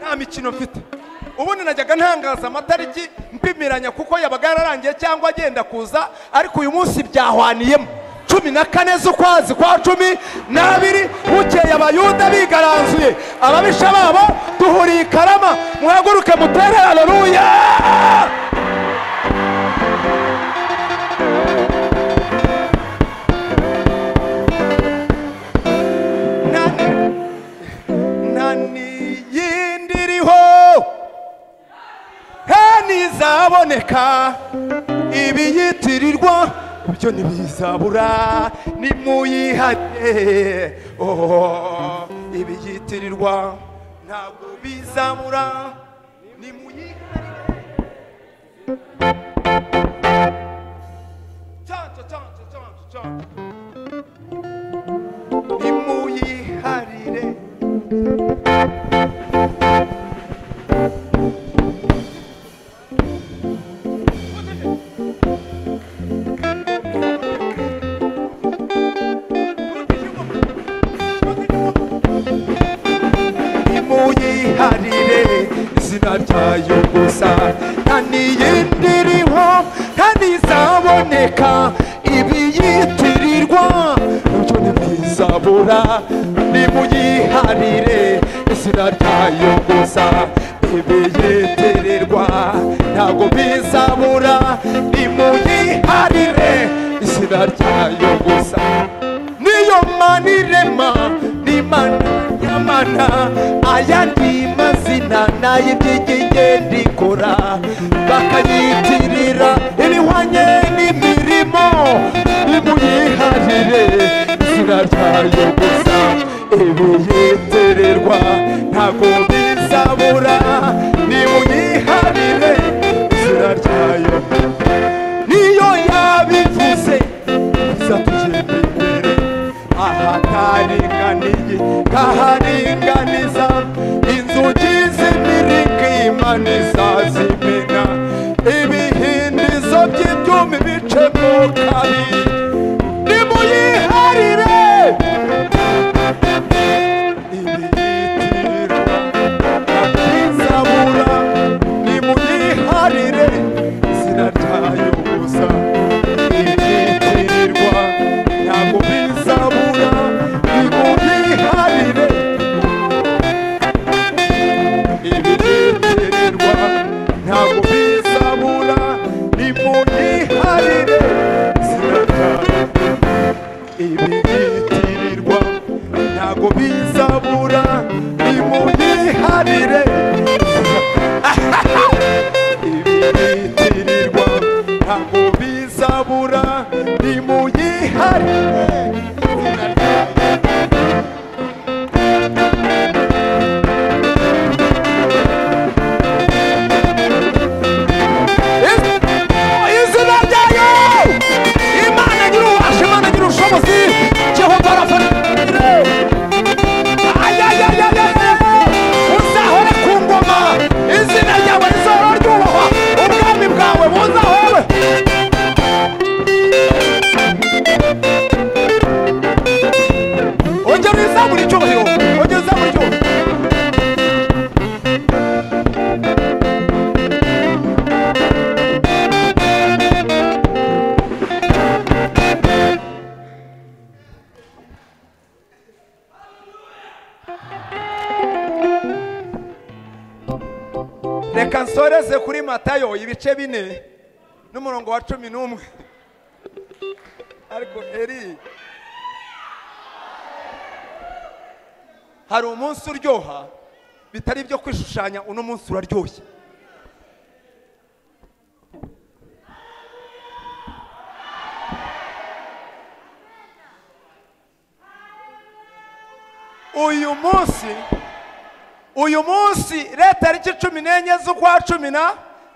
nta mikino mfite ubundi najyaga ntangaza amatariki mpimiranya kuko yabaga yararangiye cyangwa agenda kuza ariko uyu munsi byahwaniyemo cumi na kane z'ukwezi kwa cumi n'abiri bukeye abayuda bigaranzuye ababisha babo duhuriye i karama muhaguruke mutere haleluya nani nta n'iyindi iriho ntizaboneka ibiyitirirwa byo ntibizabura nimuyihate oh, ibiyitirirwa ntabwo bizabura nimuyihate Change, change, change, change. nimuyiharire nimuyiharire izina ryayo gusa nta n'iyindi iriho nta n'izaboneka ibiyitirirwa ibyo ntibizabura nimuyiharire izina ryayo gusa ibiyitirirwa ntabwo bizabura nimuyiharire izina ryayo gusa niyo mana irema ni mana y'amana ayandi mazina nay'ibyigenge ndikora bakayitirira ibihwanye n'imirimo nimuyiharire izina ryayo gusa ibiyitererwa ntabwo bizabura nimuyiharire izina ryayo niyo yabivuze izatugenda imbere ahataringaniye ntaharinganiza inzugi z'imirika imana izazimena ibihindizo by'ibyuma ibice mu kabiri nimuyiharire ibiyitirirwa akizabura nimuyiharire izina ryayo gusa ibitirirwa ntabwo bizabura nimuyiharire ibitirirwa ntabwo bizabura nimuyiharire izina ryayo ibiyitirirwa ntabwo bizabura nimuyiharire reka nsoreze kuri matayo ibice bine n'umurongo wa cumi n'umwe ariko eri hari umunsi uryoha bitari ibyo kwishushanya uno munsi uraryoshye uyu munsi uyu munsi leta tariki cumi n'enye z'ukwa cumi na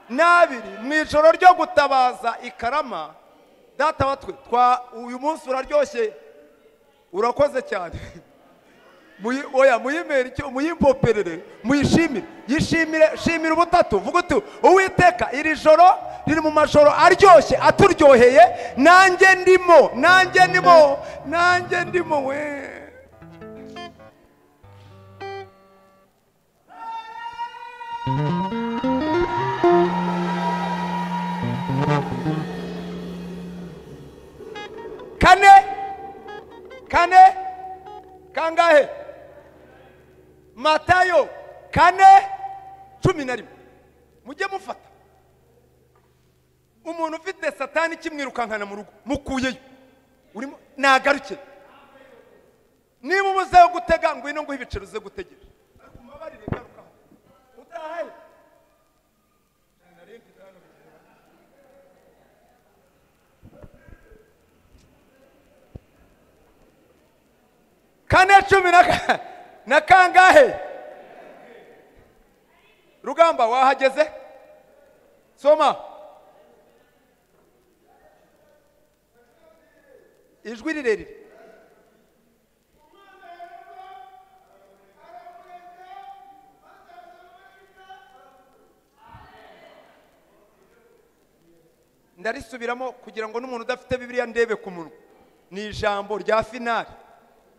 n'abiri mu ijoro ryo gutabaza ikarama data wa twe twa uyu munsi uraryoshye urakoze cyane Muyi- oya muyimere icyo muyimpoperere muyishimire yishimire shimira ubutatu vuga uti uwiteka iri joro riri mu majoro aryoshye aturyoheye nanjye ndimo nanjye ndimo nanjye ndimo we kane kane kangahe matayo kane cumi na rimwe mujye mufata umuntu ufite satani ikimwirukankana mu rugo mukuyeyo urimo nagaruke niba umuzeho gutega ngwino nguhe ibiceri uze gutegereje umubabarire garuka aho. utahe kane cumi na ka- na kangahe rugamba wahageze soma ijwi rirerire ndarisubiramo kugira ngo n'umuntu udafite bibiliya ndebe ku munwa ni ijambo rya finari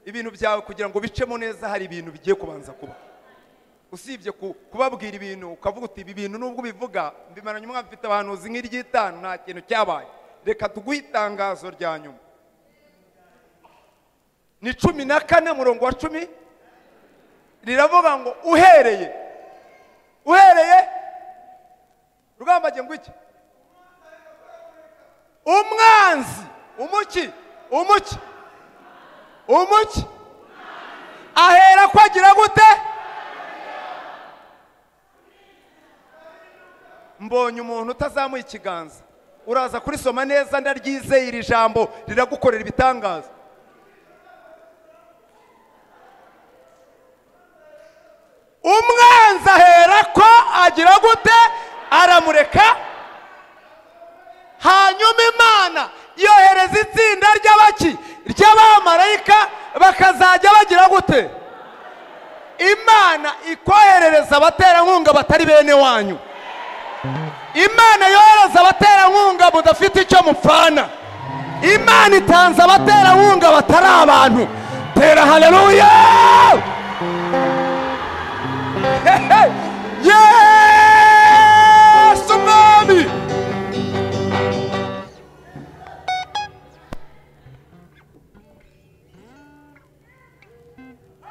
ibintu byawe kugira ngo bicemo neza hari ibintu bigiye kubanza kuba usibye ku- kubabwira ibintu ukavuga uti ibi bintu nubwo ubivuga mbimaranye umwaka mfite abahanuzi nk'iry'itanu nta kintu cyabaye reka tuguhe itangazo rya nyuma ni cumi na kane murongo wa cumi riravuga ngo uhereye uhereye rugambage ngo iki umwanzi umuki umuki umuki ahera ko agira gute mbonye umuntu utazamuye ikiganza uraza kurisoma neza ndaryizeye iri jambo riragukorera ibitangaza umwanzi ahera ko agira gute aramureka hanyuma imana yohereza itsinda ry'abaki ry'abamarayika bakazajya bagira gute imana ikoherereza abaterankunga batari bene wanyu imana yohereza abaterankunga mudafite icyo mupfana imana itanze abaterankunga batari abantu tera haleluya yesu umwami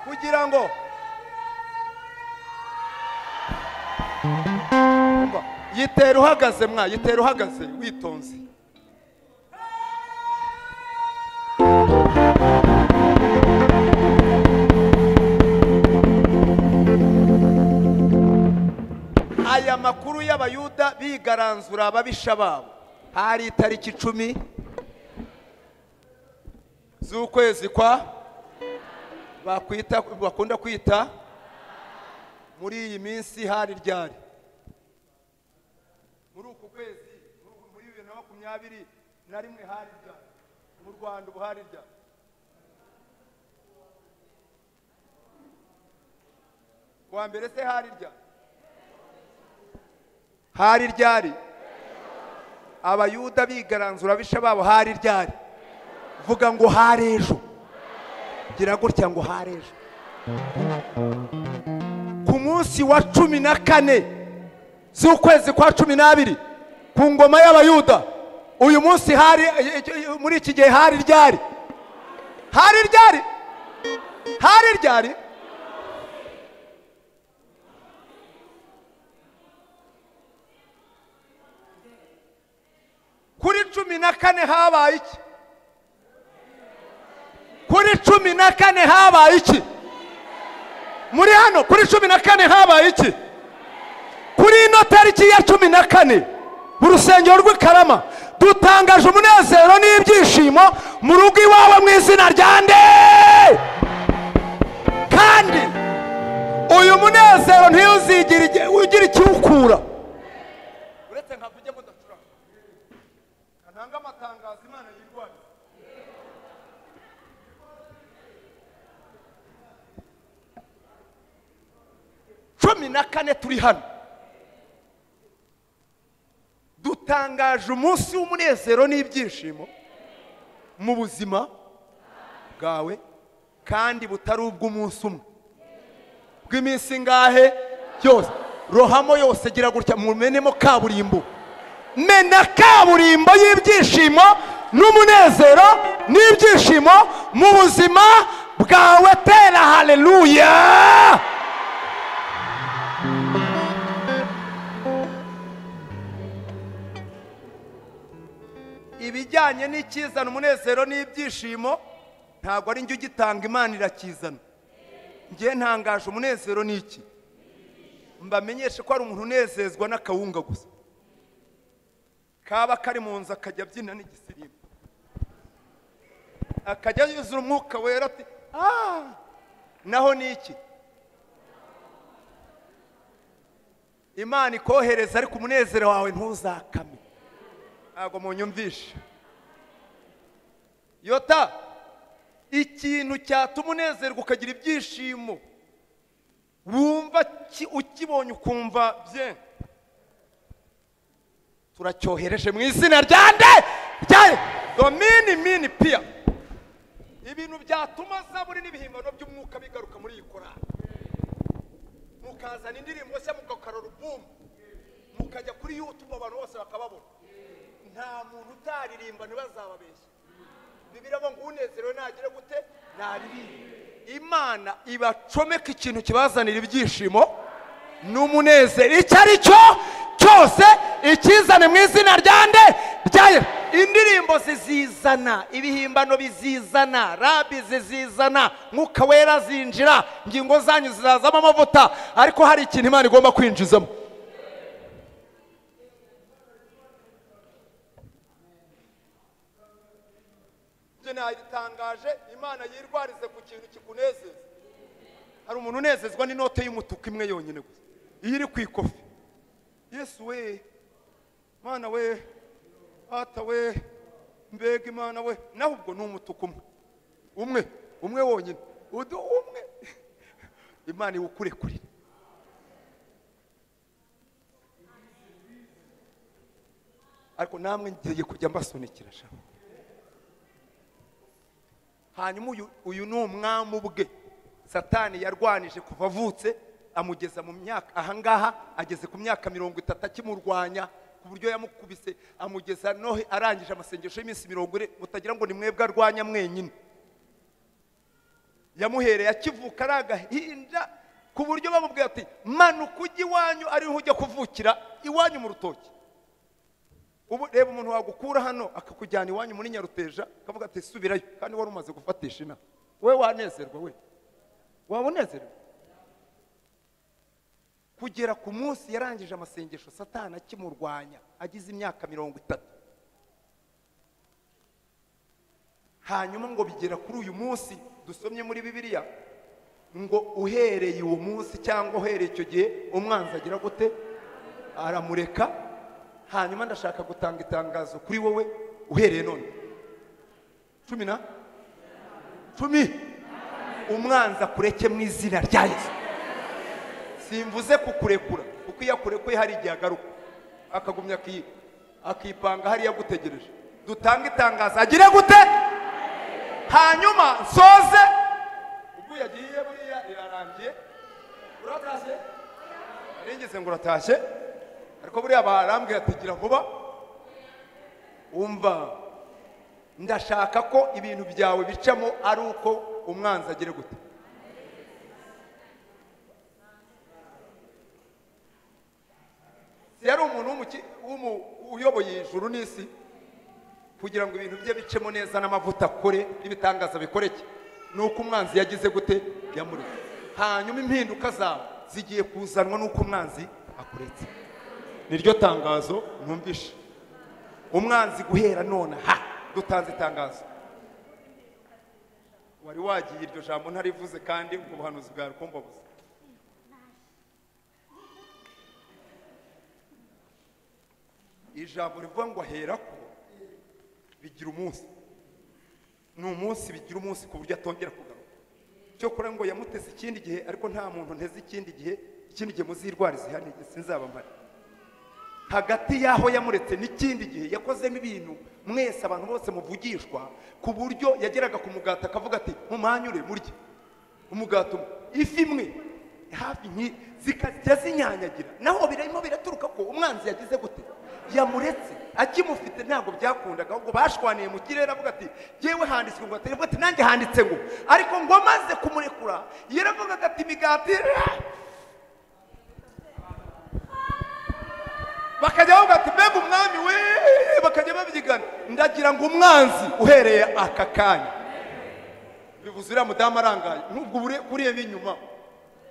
kugira ngo Umva, yitera uhagaze mwa yitera uhagaze witonze aya makuru y'abayuda bigaranzura ababisha babo hari itariki icumi z'ukwezi kwa bakwita bakunda kwita muri iyi minsi hari ryari muri uku kwezi muri uku- muri bibiri na makumyabiri na rimwe hari ryari mu rwanda ubu hari ryari wa mbere se hari ryari hari ryari abayuda bigaranzura abisha babo hari ryari vuga ngo hari ejo gira gutya ngo hari ejo ku munsi wa cumi na kane z'ukwezi kwa cumi n'abiri ku ngoma y'abayuda uyu munsi hari muri iki gihe hari ryari hari ryari hari ryari cumi na kane habaye iki kuri cumi na kane habaye iki muri hano kuri cumi na kane habaye iki kuri ino tariki ya cumi na kane mu rusengero rw'i karama dutangaje umunezero n'ibyishimo mu rugo iwawe mu izina rya nde kandi uyu munezero ntiyuzigira igi- ugira ikiwukura uretse nka kujya mudacuranga ntanga amatangazo imana yirwanya cumi na kane turi hano dutangaje umunsi w'umunezero n'ibyishimo mu buzima bwawe kandi butari ubw'umunsi umwe bw'iminsi ingahe yose rohamo yose gira gutya mumenemo kaburimbo mena kaburimbo y'ibyishimo n'umunezero n'ibyishimo mu buzima bwawe tera haleluya ibijyanye n'icyizana umunezero n'ibyishimo ntabwo ari njye ugitanga imana irakizana njye ntangaje umunezero ni iki mbamenyeshe ko hari umuntu unezezwa n'akawunga gusa kaba kari mu nzu akajya abyina n'igisirimbo akajya yuzura umwuka wera ati "Ah!" naho ni iki imana ikohereza ariko umunezero wawe ntuzakame ntabwo munyumvishe yota ikintu cyatuma unezerwa ukagira ibyishimo wumva ki- ukibonye ukumva bye turacyohereje mu izina rya nde rya domini mini piya ibintu byatuma zaburi n'ibihimbano by'umwuka bigaruka muri iyi korari mukazana indirimbo nshya mugakarura ubumwe mukajya kuri yutube abantu bose bakababona nta muntu utaririmba ntibazababeshye bibiri ngo unezerewe nagire gute naririmba imana ibacomeka ikintu kibazanira ibyishimo n'umunezero icyo ari cyo cyose ikizane mu izina rya nde rya Yesu. indirimbo zizizana ibihimbano bizizana rabi zizizana mwuka wera zinjira ingingo zanyu zizazamo amavuta ariko hari ikintu imana igomba kwinjizamo ibyo nayitangaje imana yirwarize ku kintu kikunezeza hari umuntu unezezwa n'inote y'umutuku imwe yonyine gusa iyo iri ku ikofi yesu we mwana we ata we mbega imana we naho ubwo ni umutuku umwe umwe umwe wonyine udu umwe imana iwukurekurire ariko namwe ngiye kujya mbasonikira shaka hanyuma uyu- uyu ni umwami ubwe satani yarwanije kuva avutse amugeza mu myaka ahangaha ageze ku myaka mirongo itatu akimurwanya ku buryo yamukubise amugeza nohe arangije amasengesho y'iminsi mirongo ine mutagira ngo ni mwebwe arwanya mwenyine yamuhereye akivuka ari agahinja ku buryo bamubwira ati manuka ujya iwanyu ariho ujya kuvukira iwanyu mu rutoki ubu reba umuntu wagukura hano akakujyana iwanyu muri nyaruteja akavuga ati subirayo kandi wari umaze gufatisha inaha we wanezerwa we waba unezerewe kugera ku munsi yarangije amasengesho satani akimurwanya agize imyaka mirongo itatu hanyuma ngo bigera kuri uyu munsi dusomye muri bibiliya ngo uhereye uwo munsi cyangwa uhereye icyo gihe umwanzi agira gute aramureka hanyuma ndashaka gutanga itangazo kuri wowe uhereye none cumi na cumi umwanzi akureke mu izina rya yesu simvuze kukurekura kuko iyo akurekuye hari igihe agaruka akagumya aki- akipanga hariya agutegereje dutanga itangazo agire gute hanyuma nsoze ubwo yagiye buriya irarangiye uratashye nigeze ngo uratashye ariko buriya barambwiye ati gira vuba wumva ndashaka ko ibintu byawe bicamo ari uko umwanzi agire gute yari umuntu w'umuki- w'umu- uyoboye ijuru n'isi kugira ngo ibintu bye bicemo neza n'amavuta akore n'ibitangaza bikoreke ni uko umwanzi yagize gute yamuretse hanyuma impinduka zawe zigiye kuzanwa n'uko umwanzi akuretse niryo tangazo numvishe umwanzi guhera none ha dutanze itangazo wari wagiye iryo jambo ntarivuze kandi ubwo buhanuzi bwawe kumbabuza ijambo rivuga ngo aherako bigira umunsi ni umunsi bigira umunsi ku buryo atongera kugaruka cyokora ngo yamuteze ikindi gihe ariko nta muntu nteze ikindi gihe ikindi gihe muzirwara izihane sinzaba mpari hagati y'aho yamuretse n'ikindi gihe yakozemo ibintu mwese abantu bose muvugishwa ku buryo yageraga ku mugati akavuga ati mumanyure murye umugati umwe ifi imwe hafi nki zikajya zinyanyagira naho birimo biraturuka ko umwanzi yagize gute yamuretse akimufite ntabwo byakundaga ahubwo bashwaniye mu kirere avuga ati yewe handitswe ngo atari ati nanjye handitse ngo ariko ngo amaze kumurekura yaravugaga ati imigati bakajya bavuga ati mbega umwami we bakajya babyigana ndagira ngo umwanzi uhereye aka kanya bivuze uriya mudamu arangaye nubwo ure- uriya b'inyuma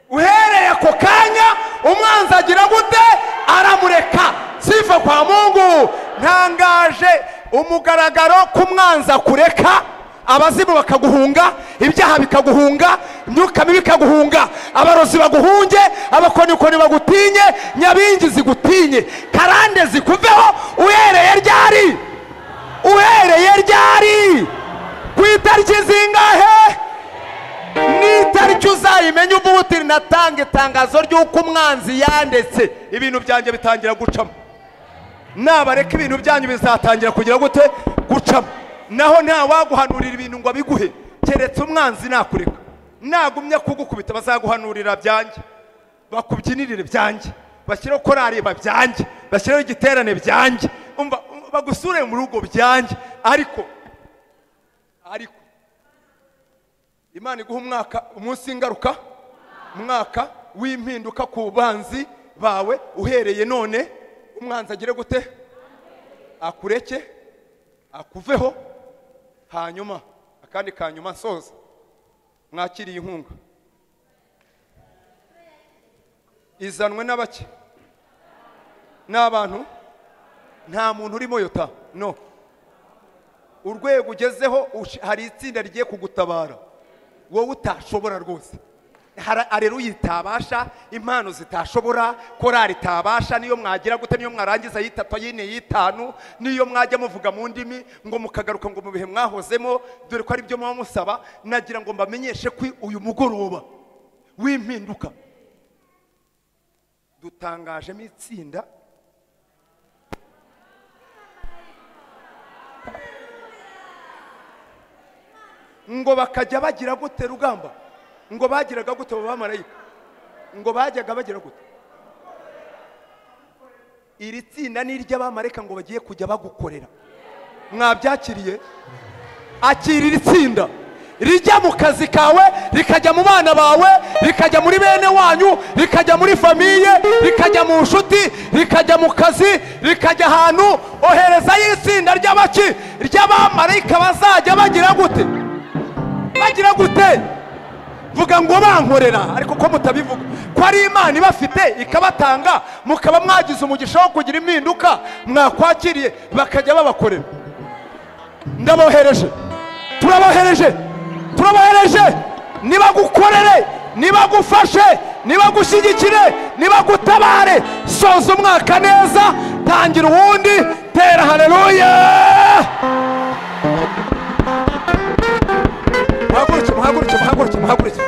uhereye ako kanya umwanzi agira gute aramureka sifa kwa mungu ntangaje umugaragaro k'umwanzi akureka abazimu bakaguhunga ibyaha bikaguhunga imyuka mibi ikaguhunga abarozi baguhunge abakonikoni bagutinye nyabingi zigutinye karande zikuveho uhereye ryari uhereye ryari ku itariki zingahe n'itariki uzayimenya uvuga uti natanga itangazo ry'uko umwanzi yandetse ibintu byanjye bitangira gucamo nabareka ibintu byanyu bizatangira kugira gute gucamo naho ntawaguhanurira ibintu ngo abiguhe keretse umwanzi nakureka nagumya kugukubita bazaguhanurira byanjye bakubyinirire byanjye bashyireho korari byanjye bashyireho igiterane byanjye umva umva, bagusure mu rugo byanjye ariko ariko imana iguha umwaka umunsi w'ingaruka umwaka w'impinduka ku banzi bawe uhereye none umwanzi agire gute akureke akuveho hanyuma akandi ka nyuma nsoza mwakiriye inkunga izanwe na bake n'abantu nta muntu urimo yota no urwego ugezeho ush- hari itsinda rigiye kugutabara wowe utashobora rwose Hara- areruya itabasha impano zitashobora korari itabasha niyo mwagira gute niyo mwarangiza y'itatu y'ine y'itanu niyo mwajya muvuga mu ndimi ngo mukagaruka ngo mu bihe mwahozemo dore ko aribyo muba musaba nagira ngo mbamenyeshe ko uyu mugoroba w'impinduka dutangajemo itsinda ngo bakajya bagira gute rugamba ngo bagiraga gute abo bamarayika ngo bajyaga bagira gute iri tsinda ni iry'abamarayika ngo bagiye kujya bagukorera mwabyakiriye akira iri tsinda rijya mu kazi kawe rikajya mu bana bawe rikajya muri bene wanyu rikajya muri famiye rikajya mu nshuti rikajya mu kazi rikajya ahantu oherezayo itsinda ry'abaki ry'abamarayika bazajya bagira gute bagira gute vuga ngo bankorera ariko ko mutabivuga ko ari imana ibafite ikabatanga mukaba mwagize umugisha wo kugira impinduka mwakwakiriye bakajya babakorera ndabohereje turabohereje turabohereje nibagukorere nibagufashe nibagushyigikire nibagutabare soza umwaka neza tangira uwundi tera hareruya muhaguruke muhaguruke muhaguruke muhaguruke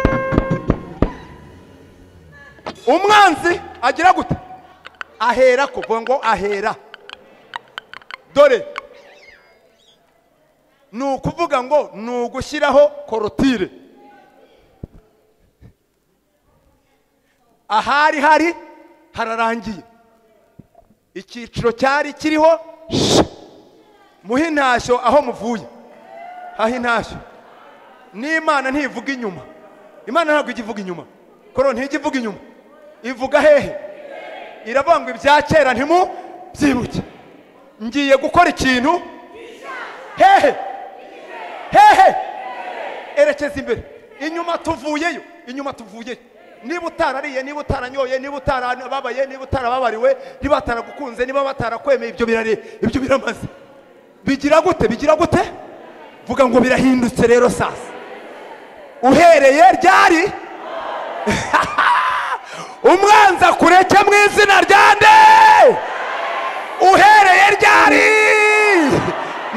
umwanzi agira gute ahera kuva ngo ahera dore ni ukuvuga ngo ni ugushyiraho korotire ahari hari hararangiye icyiciro cyari kiriho sh muhe intashyo aho muvuye haha intashyo n'imana ntivuga inyuma imana ntabwo ijya ivuga inyuma koro ntijya ivuga inyuma ivuga hehe iravuga ngo ibya kera ntimu byibuke ngiye gukora ikintu hehe hehe erekeza imbere inyuma tuvuyeyo inyuma tuvuyeyo niba utarariye niba utaranyoye niba utarababaye niba utarababariwe niba bataragukunze niba batarakwemeye ibyo birare ibyo biramaze bigira gute bigira gute vuga ngo birahindutse rero sasa uhereye ryari umwanza kureke mu izina rya nde uhereye ryari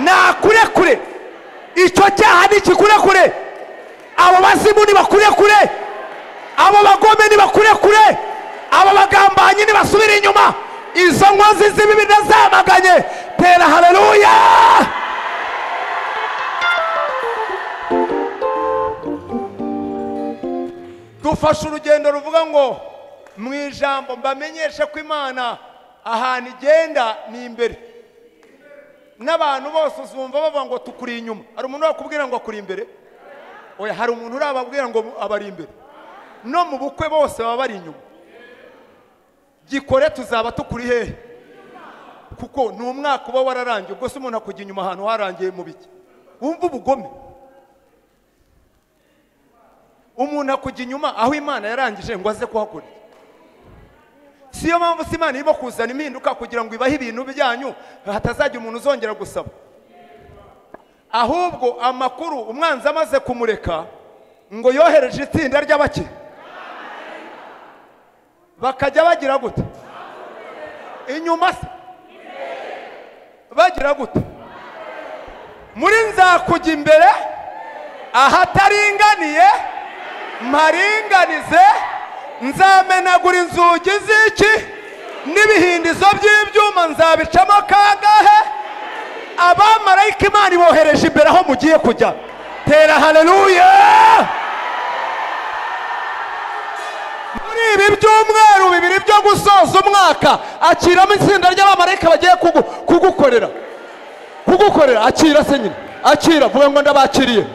nakurekure icyo cyaha ni ikikurekure abo bazimu nibakurekure abo bagome nibakurekure abo bagambanyi nibasubire inyuma izo nkozi z'ibibi nazamaganye tera hareruya dufashe urugendo ruvuga ngo mu ijambo mbamenyeshe ko imana ahantu igenda ni imbere n'abantu bose uzumva bavuga ngo tukuri inyuma hari umuntu wakubwira ngo akuri imbere oya hari umuntu urababwira ngo abari imbere no mu bukwe bose baba bari inyuma gikore tuzaba tukuri hehe kuko ni umwaka uba wararangiye ubwo se umuntu akujya inyuma ahantu harangiye mu biki wumva ubugome umuntu akujya inyuma aho imana yarangije ngo aze kuhakurya si yo mpamvu si imana irimo kuzana impinduka kugira ngo ibahe ibintu byanyu hatazajya umuntu uzongera gusaba ahubwo amakuru umwanzi amaze kumureka ngo yohereje itsinda ry'abakire bakajya bagira gute inyuma se bagira gute muri nzakujya imbere ahataringaniye mparinganize nzamenagura inzugi z'iki n'ibihindizo by'ibyuma nzabicamo kangahe abamarayika imana ibohereje imbere aho mugiye kujya tera hareruya muri ibi byumweru bibiri byo gusoza umwaka akiramo itsinda ry'abamarayika bagiye kugukorera kugukorera akira se nyine akira vuga ngo ndabakiriye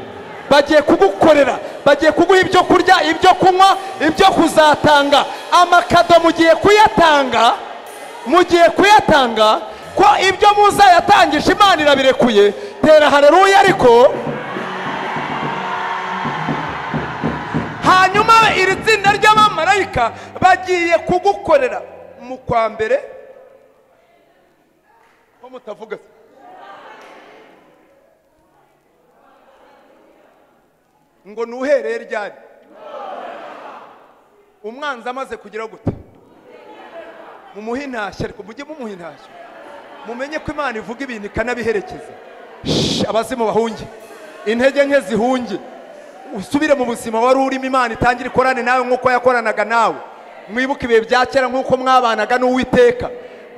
bagiye kugukorera bagiye kuguha ibyo kurya ibyo kunywa ibyo kuzatanga amakado mugiye kuyatanga mugiye kuyatanga ko ibyo muzayatangisha imana irabirekuye tera hareruya ariko hanyuma iri tsinda ry'abamarayika bagiye kugukorera mu kwa mbere ko mutavuga ngo nuhereye ryari umwanzi amaze kugira gute mumuhe intashyo ariko mujye mumuha intashyo mumenye ko imana ivuga ibintu ikanabiherekeza abazimu bahunge intege nke zihunge usubire mu buzima wari urimo imana itangire ikorane nawe nk'uko yakoranaga nawe mwibuke ibihe bya kera nk'uko mwabanaga n'uwiteka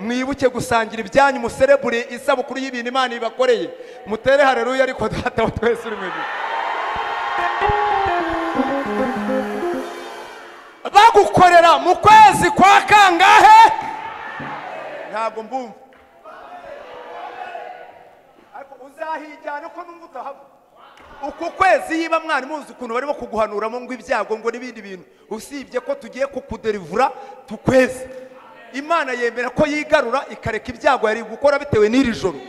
mwibuke gusangira ibyanyu muserebure isabukuru y'ibintu imana ibakoreye mutere hareruya ariko data wa twese uri mu ijuru bagukorera mu kwezi kwa kangahe ntabwo mbumva ariko uzahijyana uko numva utahava uku kwezi yiba mwari muzi ukuntu barimo kuguhanuramo ngo ibyago ngo n'ibindi bintu usibye ko tugiye kukuderivura tukwezi imana yemera ko yigarura ikareka ibyago yari gukora bitewe n'iri joro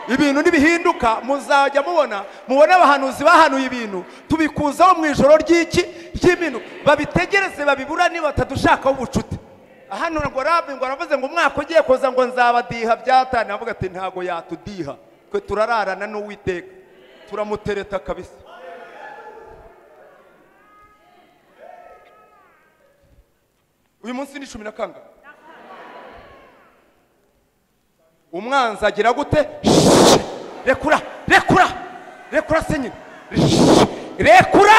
ibintu nibihinduka muzajya mubona mubone abahanuzi bahanuye ibintu tubikuzaho mu ijoro ry'iki ry'ibintu babitegereze babibura niba batadushakaho ubucuti hano ngo rabi ngo aravuze ngo umwaka ugiye kuza ngo nzabadiha byatane avuga ati ntabwo yatudiha twe turararana n'uwiteka turamutereta kabisa uyu munsi ni cumi na kangahe umwanzi agira gute rekura rekura rekura se nyine rekura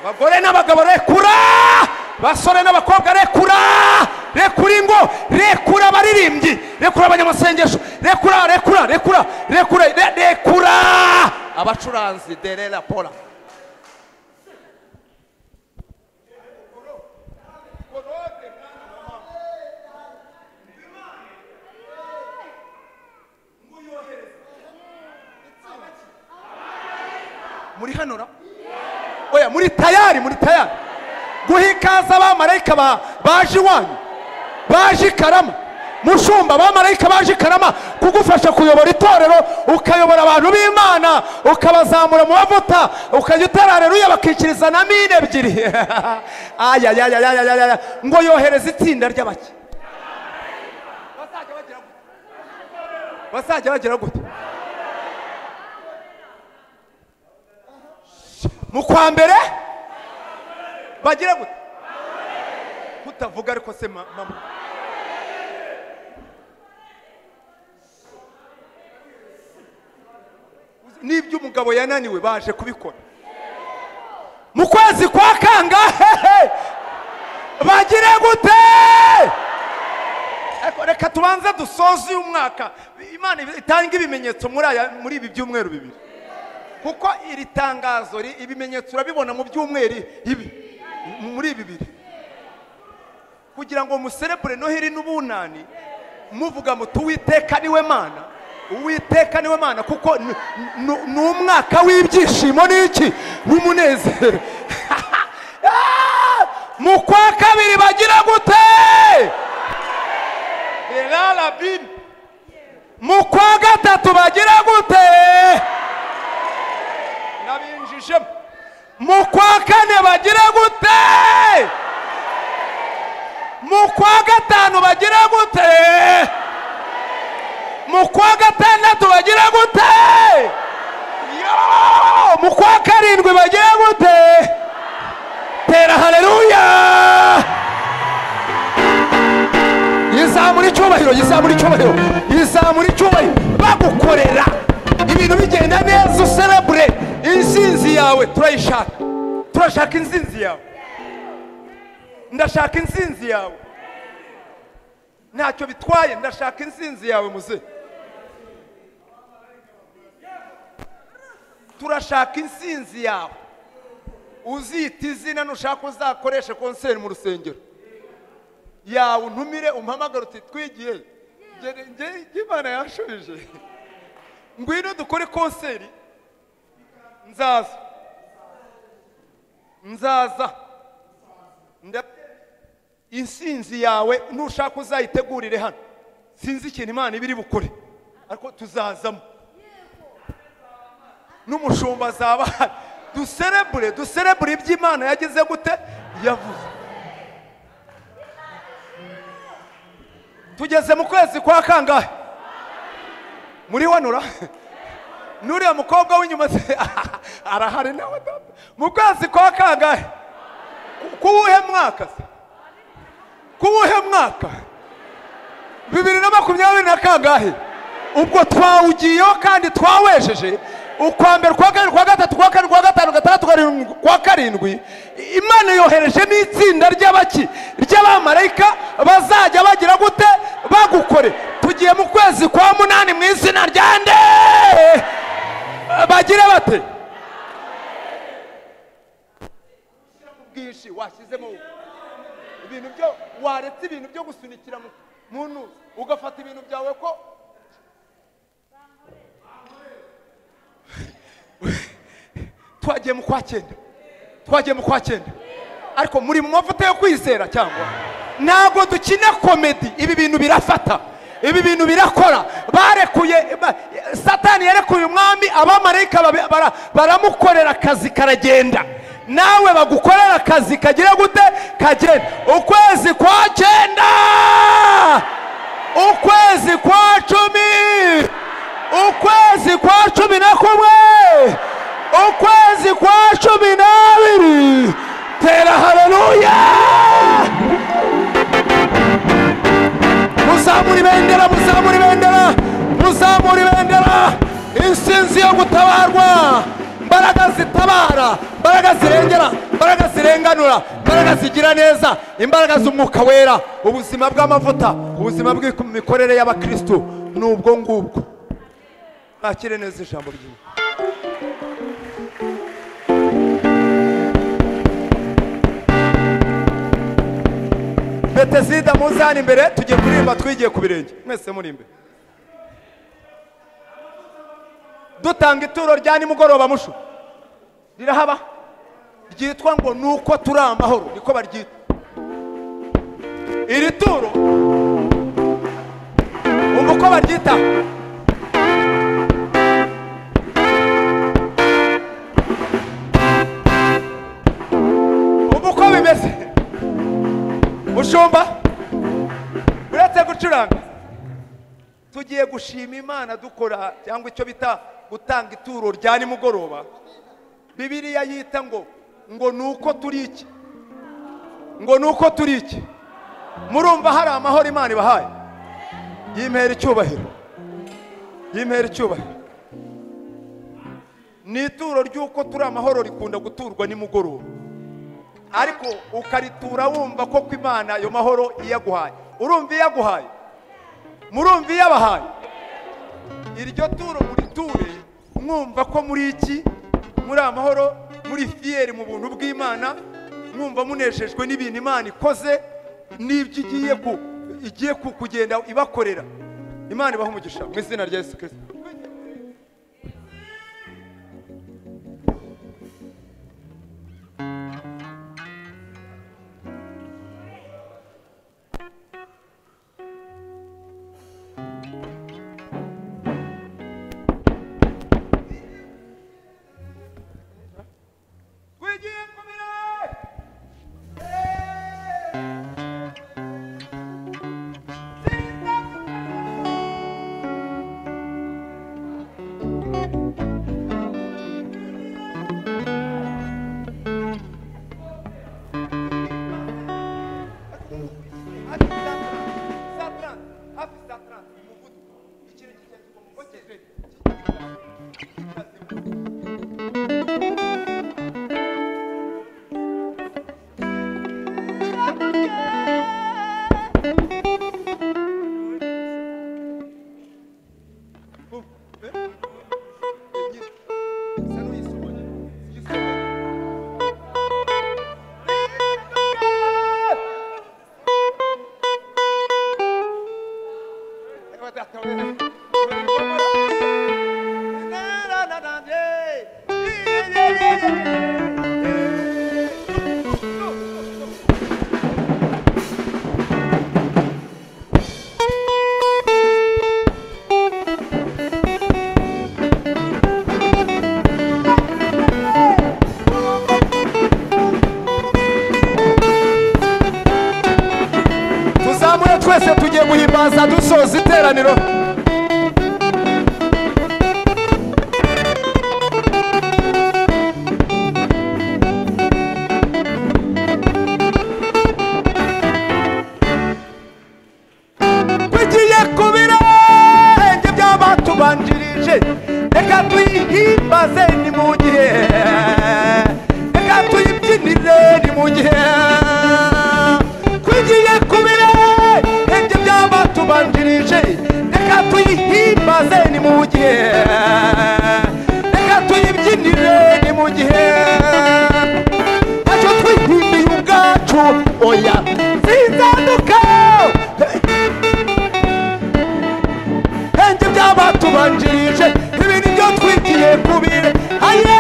abagore n'abagabo rekura basore n'abakobwa rekura rekura ingo rekura abaririmbyi rekura abanyamasengesho rekura rekura rekura rekura rekura abacuranzi derera pora muri hano ra oya muri tayari muri tayari guha ikaze abamarayika baje iwanyu baje i karama mushumba abamarayika baje i karama kugufasha kuyobora itorero ukayobora abantu b'imana ukabazamura mu bavuta ukajya utarareruya bakikiriza na mine ebyiri ayayayayayaya ngo yohereze itsinda ry'abake bazajya bagira gute mu kwa mbere bagira gute kutavuga ariko se ma- mama n'ibyo umugabo yananiwe baje kubikora mu kwezi kwa kangahe bagire gute Ariko reka tubanze dusoze uyu mwaka imana itanga ibimenyetso muri aya muri ibi byumweru bibiri kuko iri tangazo ri- ibimenyetso urabibona mu byumweru ibi muri ibi bibiri kugira ngo muserebure noheri n'ubunani muvuga muti uwiteka niwe mana uwiteka niwe mana kuko ni- ni ni umwaka w'ibyishimo n'iki n'umunezero Ah! mu kwa kabiri bagira gute erarabini mu kwa gatatu bagira gute nabinjijemo mu kwa kane bagira gute mu kwa gatanu bagira gute mu kwa gatandatu bagira gute Yo! mu kwa karindwi bagira gute tera haleluya yizamura icyubahiro yizamura icyubahiro yizamura icyubahiro bagukorera ibintu bigenda neza userebure insinzi yawe turayishaka turashaka insinzi yawe ndashaka insinzi yawe ntacyo bitwaye ndashaka insinzi yawe muze turashaka insinzi yawe uzita izina nushaka uzakoreshe konseri mu rusengero yawe untumire umpamagare uti twigiye Njye- njye njye imana yanshubije ngwino dukore konseri nzaza nzaza Nda- insinzi yawe nushaka uzayitegurire hano sinzi ikintu imana iba iri bukore ariko tuzazamo n'umushumba azaba ahari duserebure duserebure ibyo imana yagize gute yavuze tugeze mu kwezi kwa kangahe muri wanura n'uriya mukobwa w'inyuma se- arahari nawe data mu kwezi kwa kangahe Ku- kuwuhe mwaka se kuwuhe mwaka bibiri na makumyabiri na kangahe ubwo twawugiyeho kandi twawejeje ukwa mbere kwa kabiri kwa gatatu kwa kane kwa gatanu gatandatu karindwi kwa karindwi imana yoherejemo itsinda ry'abaki ry'abamarayika bazajya bagira gute bagukore tugiye mu kwezi kwa munani mu izina rya nde bagire bate bwinshi washyizemo ibintu byo waretse ibintu byo gusunikira mu- mu ntuza ugafata ibintu byawe ko twagiye mu kwa cyenda twagiye mu kwa cyenda ariko muri mu mavuta yo kwizera cyangwa ntabwo dukina komedi ibi bintu birafata ibi bintu birakora barekuye ba- satani yarekuye umwami abamarayika babi- bara- baramukorera akazi karagenda nawe bagukorera akazi kagira gute kagenda ukwezi kwa cyenda ukwezi kwa cumi ukwezi kwa cumi na kumwe ukwezi kwa cumi n'abiri tera haleluya muzamura ibendera muzamura ibendera muzamura ibendera insinzi yo gutabarwa imbaraga zitabara imbaraga zirengera imbaraga zirenganura imbaraga zigira neza imbaraga z'umwuka wera ubuzima bw'amavuta ubuzima bw'imikorere y'abakristo ni ubwo ngubwo mwakire neza ijambo ry'imana betesida muzana imbere tugiye kuririmba twigiye ku birenge mwese muri imbere dutanga ituro rya nimugoroba mushu rirahaba ryitwa ngo ni uko turi amahoro niko baryita iri turo uko baryitaho ubu uko bimeze mushumba uretse gucuranga tugiye gushima imana dukora cyangwa icyo bita gutanga ituro rya nimugoroba bibiriya yita ngo ngo ni uko turi iki ngo ni uko turi iki murumva hari amahoro imana ibahaye yimpera icyubahiro yimpera icyubahiro ni ituro ry'uko turi amahoro rikunda guturwa nimugoroba ariko ukaritura wumva ko ku imana ayo mahoro iyaguhaye urumva iyaguhaye murumva iyabahaye iryo turo muriture mwumva ko muri iki muri amahoro muri fiyeri mu buntu bw'imana mwumva munejejwe n'ibintu imana ikoze n'ibyo igiye ku igiye ku- kugenda ibakorera imana ibaha umugisha mu izina rya yesu kirisito twigiye kumira tuzamure twese tugiye guhimbaza dusoza iteraniro tugiye ku birenge by'abatubanjirije reka tuyihimbaze ni mu gihe reka tuyibyinire ni mu gihe tugiye ku birenge by'abatubanjirije reka tuyihimbaze ni mu gihe reka tuyibyinire ni mu gihe ntacyo twihimbiye ubwacu oya sinzaduka henge by'abatubanjirije ibi ni byo twigiye kubire aye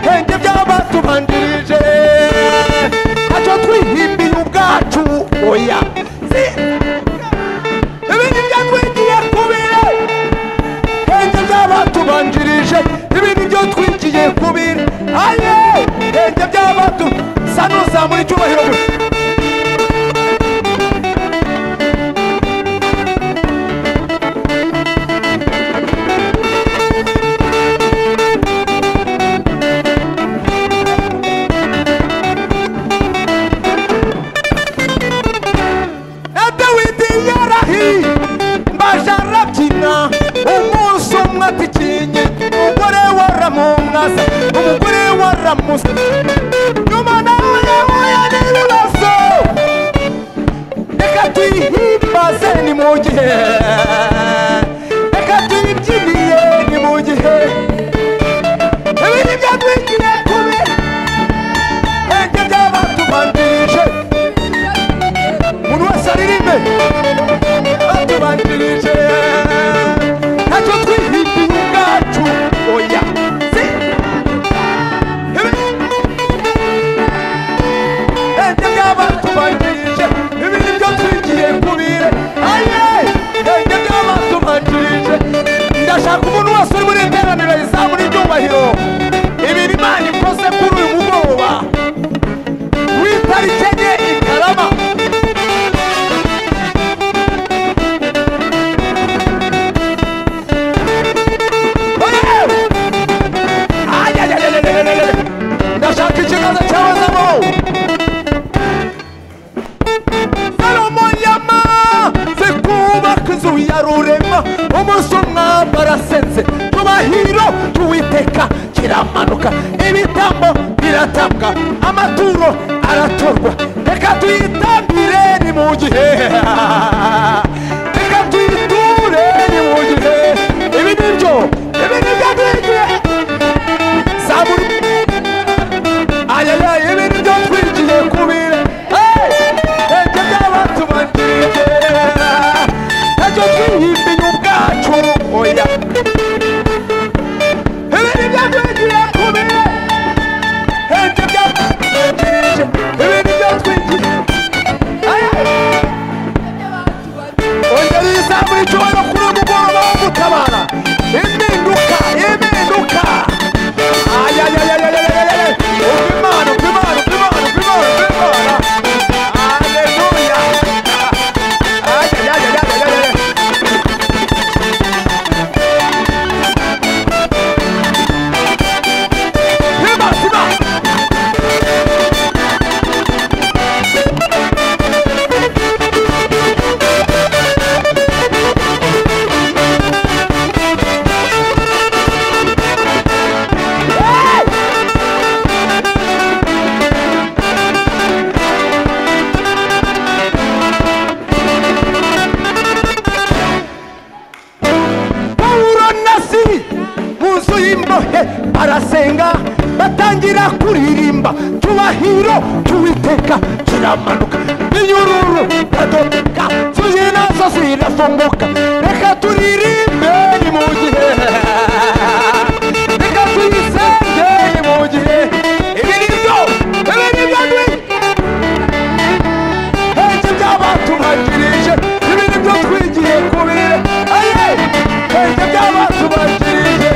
henge by'abatubanjirije ntacyo twihimbiye ubwacu oya Si- ibi ni byo twigiye kubire henge by'abatubanjirije ibi ni byo twigiye kubire aye henge by'abatu sa n'uzamura icyubahiro gusa na dawidi yarahiye mbaje arabyina umunsi umwe atikinye umugore waramumwaza umugore waramusa nyuma nawe yahuye n'ibibazo reka tuyihimbaze ni mu gihe reka tuyibyiniye ni mu gihe ibi ni byo twigiye kubi henge by'abatubanjirije umuntu wese aririmbe batubanjirije ntacyo twihimbiye ubwacu oya Si. Ibi- Ende by'abatubanjirije ibi nibyo twigiye kubire aye ende by'aba umunsi umwami arasenze tubahiro tuwiteka kiramanuka ibitambo biratambwa amaturo aratorwa reka tuyitambire ni mu gihe reka tuyiture ni mu gihe ibi ni byo ibi ni byo twigiye zaburi ayayayi ibi ni byo twigiye kubira ibyo byabatumanirira ntacyo twihimbiye ubwacu oya ibi ni byo twigiye kubira ibyo byatumanirije ibi ni byo twigiye ayayayi ongera izamura icyubahiro kuri uyu mugoroba wo gutabara impinduka impinduka ayayayayayayayay umva imana umva imana umva imana umva imana umva imana aleluya ayayayayayayay Imana, Imana. pawulo na siri mu nzu y'imbohe barasenga batangira kuririmba tubahiro tuwiteka kiramanuka inyururu radodeka zuzuye nazo zirafunguka reka turirimbe ni mu gihe reka tuyisenge ni mu gihe ibi ni byo ibi ni byo dukwiye Ntacyo byabatubanjirije ibintu byo twigiye kubira aye ntacyo byabatubanjirije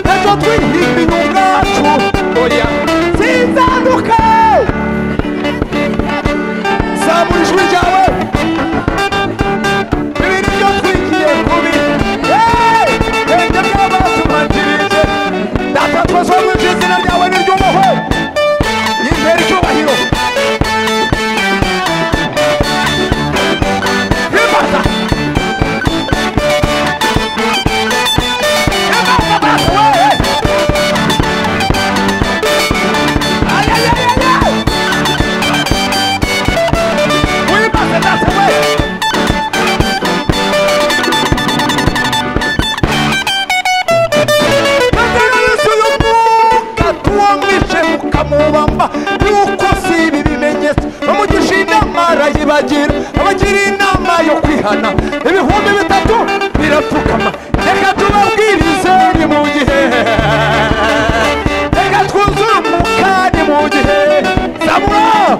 ntacyo twihimbiye ubwacu oya sinzaduka zamura ijwi ryawe ibintu byo twigiye kubira Hey! ntacyo byabatubanjirije data twese wo mu izina ryawe ni ry'umuhwe yizera icyubahiro Ribata! Ribata, bata, we! Ay, ay, ay, ay, ay! Ribata, bata, we! Yesu y'umwuka tuwamishe mukamubamba yuko si ibi bimenyetso bamugisha inama arayibagira abagira inama yo kwihana ibihumbi bitatu birapfukama reka tubabwirize ni mu gihe reka twuzure umukani mu gihe zamura